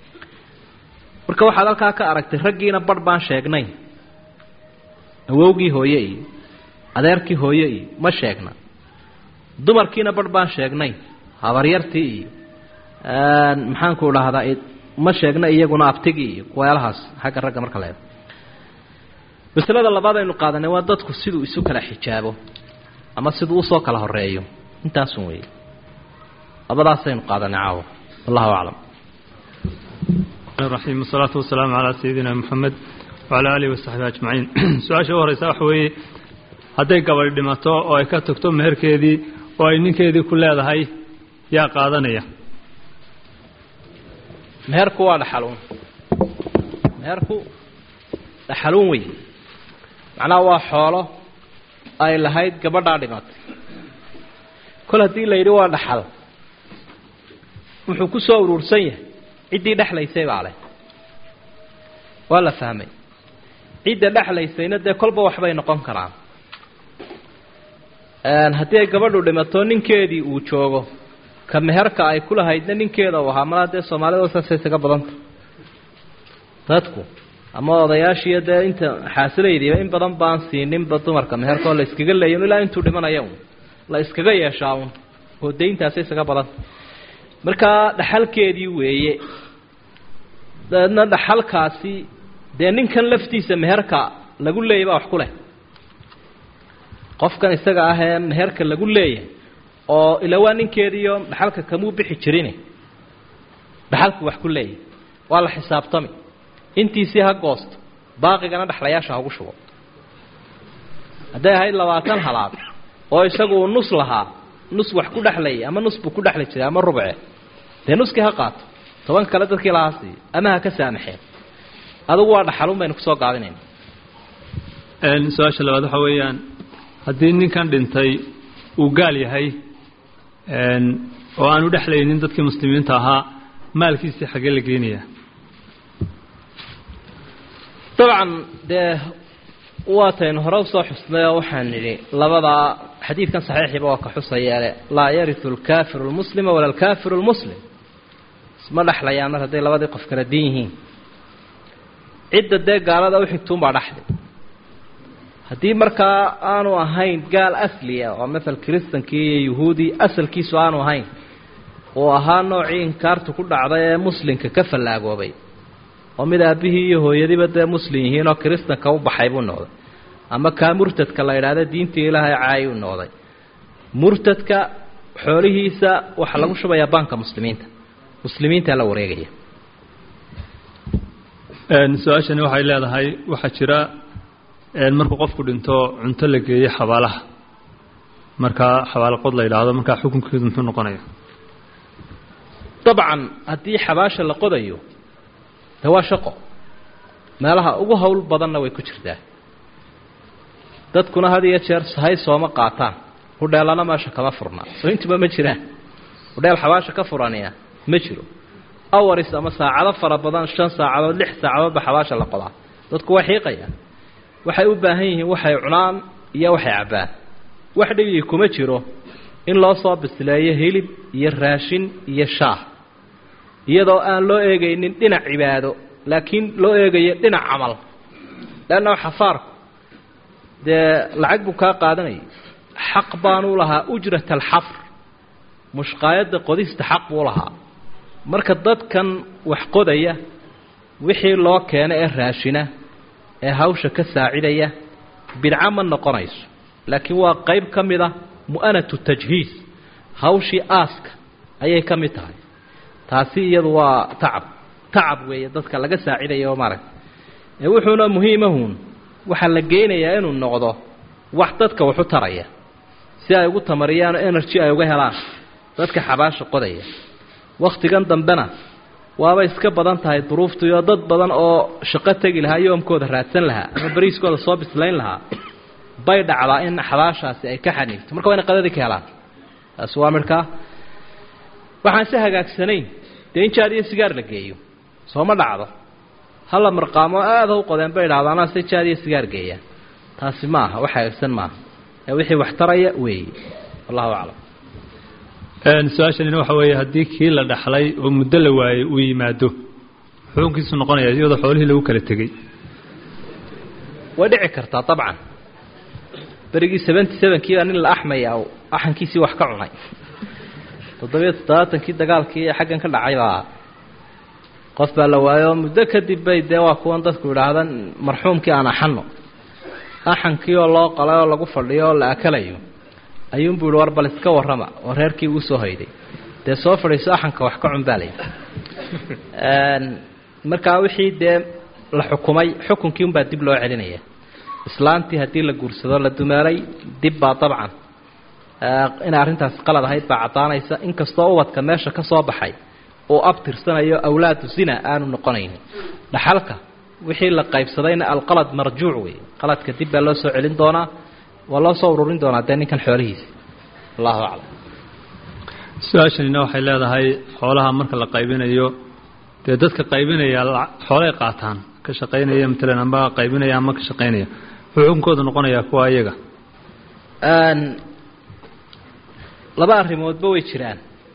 marka waxaad halkaa ka aragtay raggiina barh baan sheegnay awowgii hooye iyo adeerkii hooye iyo ma sheegna dumarkiina barh baan sheegnay habaryartii iyo maxaanku dhahdaa ma sheegna iyaguna abtigii iyo kuweelahaas xagga ragga marka leeda masalada labaad aynu qaadanay waa dadku siduu isu kala xijaabo ama siduu usoo kala horeeyo intaasun weeye labadaasaynu qaadanay caawa wallahu aclam الرحيم والصلاة والسلام على سيدنا محمد وعلى آله وصحبه أجمعين su-aasha u horeysa waxa weeye hadday gabadh dhimato oo ay ka tagto meherkeedii oo ay ninkeedii ku leedahay yaa qaadanaya meherku waa dhaxaluun meherku dhaxaluun wey macnaha waa xoolo ay lahayd gabadhaa dhimatay kol haddii la yidhi waa dhaxal wuxuu ku soo uruursan yahay ciddii dhexlaysay baa leh waa la fahmay cidda dhexlaysayna dee kolba waxbay noqon karaan haddii ay gabadhu dhimato ninkeedii uu joogo ka meherka ay ku lahaydna ninkeeda u ahaa malaa dee soomaalida saasay isaga badanta dadku ama odayaashiiyo dee inta xaasilaydiiba in badan baan siininba dumarka meherka oo la iskaga leeya ilaa intuu dhimanaya un la iskaga yeeshaa un oo dayntaasay isaga badanta markaa dhaxalkeedii weeye dabeedna dhaxalkaasi dee ninkan laftiisa meherka lagu leeyay baa wax ku leh qofkan isaga ah ee meherka lagu leeyahay oo ila waa ninkeediiyo dhaxalka kamuu bixi jirin dhaxalku wax ku leeyahay waa la xisaabtami intiisii ha goosto baaqigana dhexlayaasha hagu shubo hadday ahayd labaatan halaad oo isagu uu nus lahaa nus wax ku dhexlayay ama nus buu ku dhexli jiray ama rubce dee nuskii ha qaato toban kale dadkii lahaa siiyo ama ha ka saamaxeen adugu waa dhaxalun baynu kusoo gaabinayna su-aasha labaad waxa weeyaan haddii ninkan dhintay uu gaal yahay oo aanu dhexlaynin dadkii muslimiinta ahaa maalkiisii xaggee la geenayaa dabcan dee waataynu hore usoo xusnay oo waxaan nidhi labadaa xadiidkan saxiixiiba waa ka xusayeele laa yariu alkaafiru lmuslima wala alkaafiru lmuslim isma dhexlayaan mar hadday labadii qof kala din yihiin cidda dee gaalada uxigtuunbaa dhaxli haddii markaa aanu ahayn gaal asliya oo maal kiristankii iyo yuhuudi asalkiisu aanu ahayn uu ahaa noocii inkaartu ku dhacday ee muslimka ka fallaagoobay oo mid aabbihii iyo hooyadiiba dee muslim yihiin oo kiristanka u baxay buu noqday ama kaa murtadka la yidhaahda diintii ilaahay caayi u noqday murtadka xoolihiisa waxaa lagu shubayaa baanka muslimiinta muslimiintaa la wareegaya su-aashani waxay leedahay waxaa jira markuu qofku dhinto cunto la geeyo xabaalaha markaa xabaalaqod la yidhaahdo markaa xukunkeedu muxuu noqonaya dabcan haddii xabaasha la qodayo de waa shaqo meelaha ugu hawl badanna way ku jirtaa dadkuna had iyo jeer sahay sooma qaataan hudheelana meesha kama furna soo intuba ma jiraan hudheel xabaasha ka furaniya ma jiro awaris ama saacado fara badan shan saacadood lix saacadoodba xabaasha la qodaa dadku way xiiqayaan waxay u baahan yihiin waxay cunaan iyo waxay cabbaan wax dhibigii kuma jiro in loo soo bisleeyo hilib iyo raashin iyo shaah iyadoo aan loo eegaynin dhinac cibaado laakiin loo eegayo dhinac camal leanna xafaarku dee lacag buu kaa qaadanayay xaq baanuu lahaa ujrat alxafr mushqaayadda qodista xaq buu lahaa marka dadkan wax qodaya wixii loo keeno ee raashina ee hawsha ka saacidaya bidco ma noqonayso laakiin waa qayb ka mid a mu'anatu tajhiis hawshii aaska ayay ka mid tahay taasi iyadu waa tacab tacab weeye dadka laga saacidayo maaragta ee wuxuuna muhiimahuun waxaa la geynayaa inuu noqdo wax dadka waxu taraya si ay ugu tamariyaan oo energy ay uga helaan dadka xabaasha qodaya wakhtigan dambena waaba iska badan tahay duruuftu iyo dad badan oo shaqo tegi lahaa yoomkooda raadsan lahaa ama bariiskooda soo bislayn lahaa bay dhacdaa in xabaashaasi ay ka xaniigto marka waa ina qadadii ka helaan taasi waa midhkaa waxaan si hagaagsanayn dee in jaad iyo sigaar la geeyo sooma dhacdo hala marqaamo aada u qodeen bay idhahdo anaa se jaad iyo sigaar geeyaan taasi ma aha wax hagaagsan maaha ee wixii wax taraya weeye wallahu aclam su-aashanina waxa weeye haddii kii la dhaxlay oo muddo la waayey uu yimaado xukunkiisu noqonaya iyadoo xoolihii lagu kala tegey way dhici kartaa dabcan berigii seventy sevenkiibaa nin la axmaya axankiisii wax ka cunay toddobiyo toddobaatankii dagaalkii ee xaggan ka dhacay baa qof baa la waayo muddo kadib bay dee waa kuwan dadku idhaahdan marxuumkii aan axano axankii oo loo qalay oo lagu fadhiyo oo la akalayo ayuunbuu yihi war bal iska warrama oo reerkii uu soo hoyday dee soo fadhiiso axanka wax ka cun baa layidhi markaa wixii dee la xukumay xukunkii unbaa dib loo celinaya islaantii haddii la guursado la dumaalay dib baa dabcan inay arrintaasi qalad ahayd baa caddaanaysa inkastoo ubadka meesha ka soo baxay uu abtirsanayo awlaadu zina aanu noqonaynin dhaxalka wixii la qaybsadayna alqalad marjuuc wey qaladka dib baa loo soo celin doonaa waa loo soo ururin doonaa dee ninkan xoolihiisa allahu aclam su-aashanina waxay leedahay xoolaha marka la qaybinayo dee dadka qaybinaya xoolay qaataan ka shaqaynaya matalan amba qaybinaya ama ka shaqaynaya wuxuu xukunkooda noqonayaa kuwa iyaga laba arrimoodba way jiraan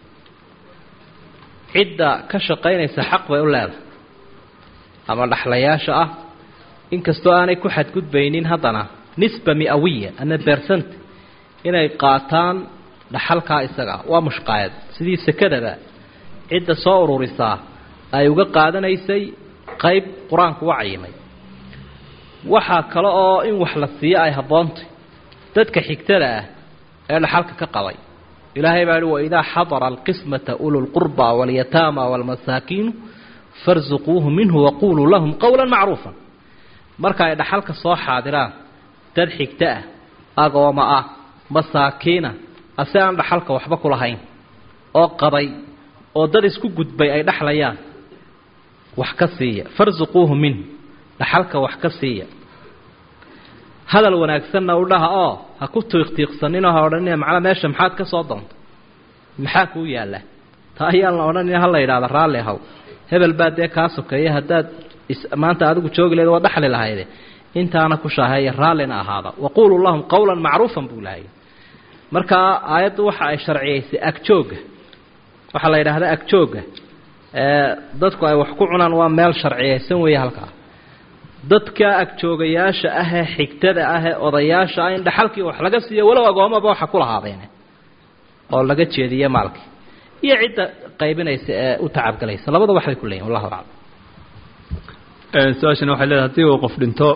cidda ka shaqaynaysa xaq bay u leedahay ama dhaxlayaasha ah inkastoo aanay ku xadgudbaynin haddana nisba miawiya ama bersant inay qaataan dhaxalkaa isaga waa mushqaayad sidii sekadaba cidda soo ururisaa ay uga qaadanaysay qayb qur-aanku u cayimay waxaa kale oo in wax la siiyo ay habboontay dadka xigtada ah ee dhaxalka ka qabay ilaahay baa hi waidaa xadara alqismata ululqurba walyataama waalmasaakiinu farsuquuhu minhu waquluu lahum qowla macruufa marka ay dhaxalka soo xaadiraan dad xigto ah agooma ah masaakiina ase aan dhaxalka waxba ku lahayn oo qabay oo dad isku gudbay ay dhexlayaan wax ka siiya farsuquuhu minhu dhaxalka wax ka siiya hadal wanaagsanna u dhaha oo ha ku tiiqtiiqsaninoo ha odhanina macnaa meesha maxaad ka soo doonta maxaa kuu yaalla taa ayaan la odhanina ha la yidhahda raalli ahaw hebel baa dee kaa sokeeya haddaad maanta adigu joogi leed waa dhaxli lahayde intaana ku shaaheeya raallina ahaada waquuluu lahum qowlan macruufan buu lahay markaa aayaddu waxa ay sharciyaysay agjooga waxaa la yidhaahdaa agjooga dadku ay wax ku cunaan waa meel sharciyaysan weeye halkaa dadka agjoogayaasha ah ee xigtada ah ee odayaasha ah in dhaxalkii wax laga siiyo walow agoomaba waxa ku lahaadeene oo laga jeediye maalkii iyo cidda qaybinaysa ee u tacabgalaysa labada waxbay ku leeyihin wallahu aclam su-aashana waxay leedahay haddii uu qof dhinto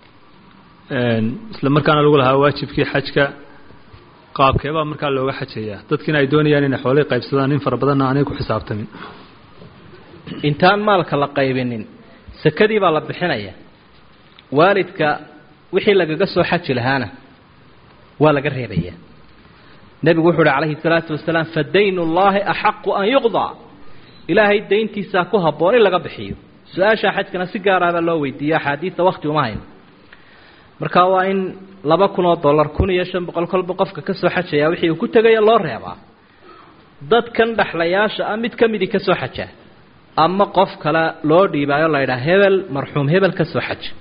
isla markaana lagu lahaa waajibkii xajka qaabkeebaa markaa looga xajayaa dadkiina ay doonayaan inay xoolay qaybsadaan in fara badanna aanay ku xisaabtamin intaan maalka la qaybinin sakadii baa la bixinaya waalidka wixii lagaga soo xaji lahaana waa laga reebayaa nebigu wuxu uhi calayhi salaatu wasalaam fadayn ullaahi axaqu an yuqdaa ilaahay dayntiisaa ku habboon in laga bixiyo su-aashaa xajkana si gaaraabaa loo weydiiya axaadiida wakti uma hayno marka waa in laba kun oo dollar kun iyo shan boqol kolba qofka ka soo xajaya wixii uu ku tegaya loo reebaa dadkan dhexlayaasha ah mid ka midii ka soo xajaa ama qof kale loo dhiibaayo la ydhaha hebel marxuum hebel ka soo xaja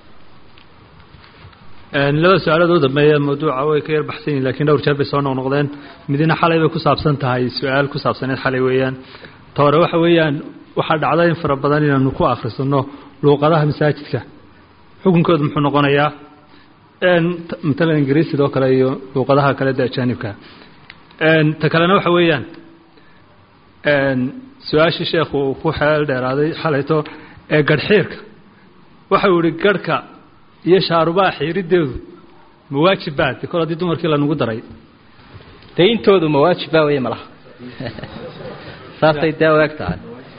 laba su-aalood u dambeeya mawduuca way ka yar baxsan yihin lakiin dhowr jeer bay soo noqnoqdeen midina xalay bay ku saabsan tahay su-aal ku saabsaneed xalay weeyaan ta hore waxa weeyaan waxaa dhacda in fara badan inaanu ku akhrisano luuqadaha masaajidka xukunkoodu muxuu noqonayaa matalan ingiriis sidoo kale iyo luuqadaha kale de ajaanibka ta kalena waxa weeyaan su-aashii sheekhu uu ku xeel dheeraaday xalayto ee garhxiirka waxau yihi garhka iyo shaarubaha xiirideedu ma waajib baad kol haddii dumarkii lanugu daray dayntoodu ma waajib baa wey malaha saasay dee u eg tahay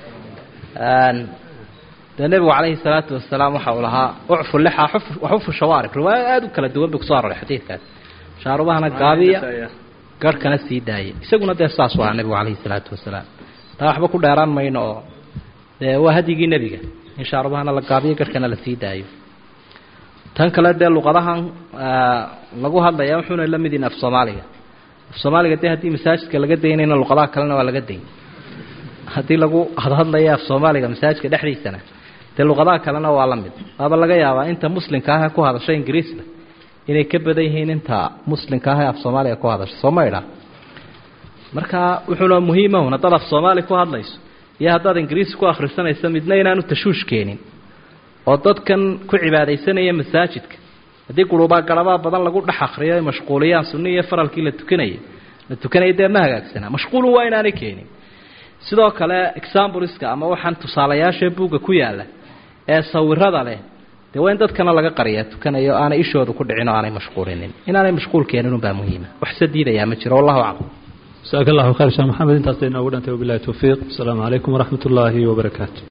dee nebigu calayhi salaatu wasalaam waxa uu lahaa ucfu lixa waxufu shawaarib riwaaya aada u kala duwan bay kusoo aroray xadiidkaas shaarubahana gaabiya garhkana sii daaya isaguna dee saas u ahaa nebigu calayhi salaatu wasalaam taa waxba ku dheeraan mayno oo dee waa hadyigii nebiga in shaarubahana la gaabiyo garhkana la sii daayo tan kale dee luqadahan lagu hadlaya wuxuuna la mid yihin af soomaaliga af soomaaliga dee haddii masaajidka laga daynayna luqadaha kalena waa laga dayn haddii lagu hadhadlaya af soomaaliga masaajidka dhexdiisana dee luqadaha kalena waa la mid waaba laga yaabaa inta muslimka ah ku hadasho ingiriisna inay ka badan yihiin inta muslimka ah ee af soomaaliga ku hadasho soo ma idha marka wuxuuna muhiimahun haddaad af soomaali ku hadlayso iyo haddaad ingiriisi ku akhrisanayso midna inaanu tashuush keenin oo dadkan ku cibaadaysanaya masaajidka haddii gurubaa garabaa badan lagu dhex akriyo ay mashquuliyaan sunni iyo faralkii la tukanayay la tukanaya dee ma hagaagsanaa mashquulu waa inaanay keenin sidoo kale exambuliska ama waxaan tusaalayaasha buugga ku yaalla ee sawirada leh dee waa in dadkana laga qariya tukanayo aanay ishooda ku dhicin oo aanay mashquulinin inaanay mashquul keenin unbaa muhiima waxse diidayaa ma jiro wallahu aclam jasaaka allahu khayr sheekh maxamed intaasay inoogu dhantay wabilahi towfiiq asalaamu calaykum waraxmat ullaahi wabarakaatu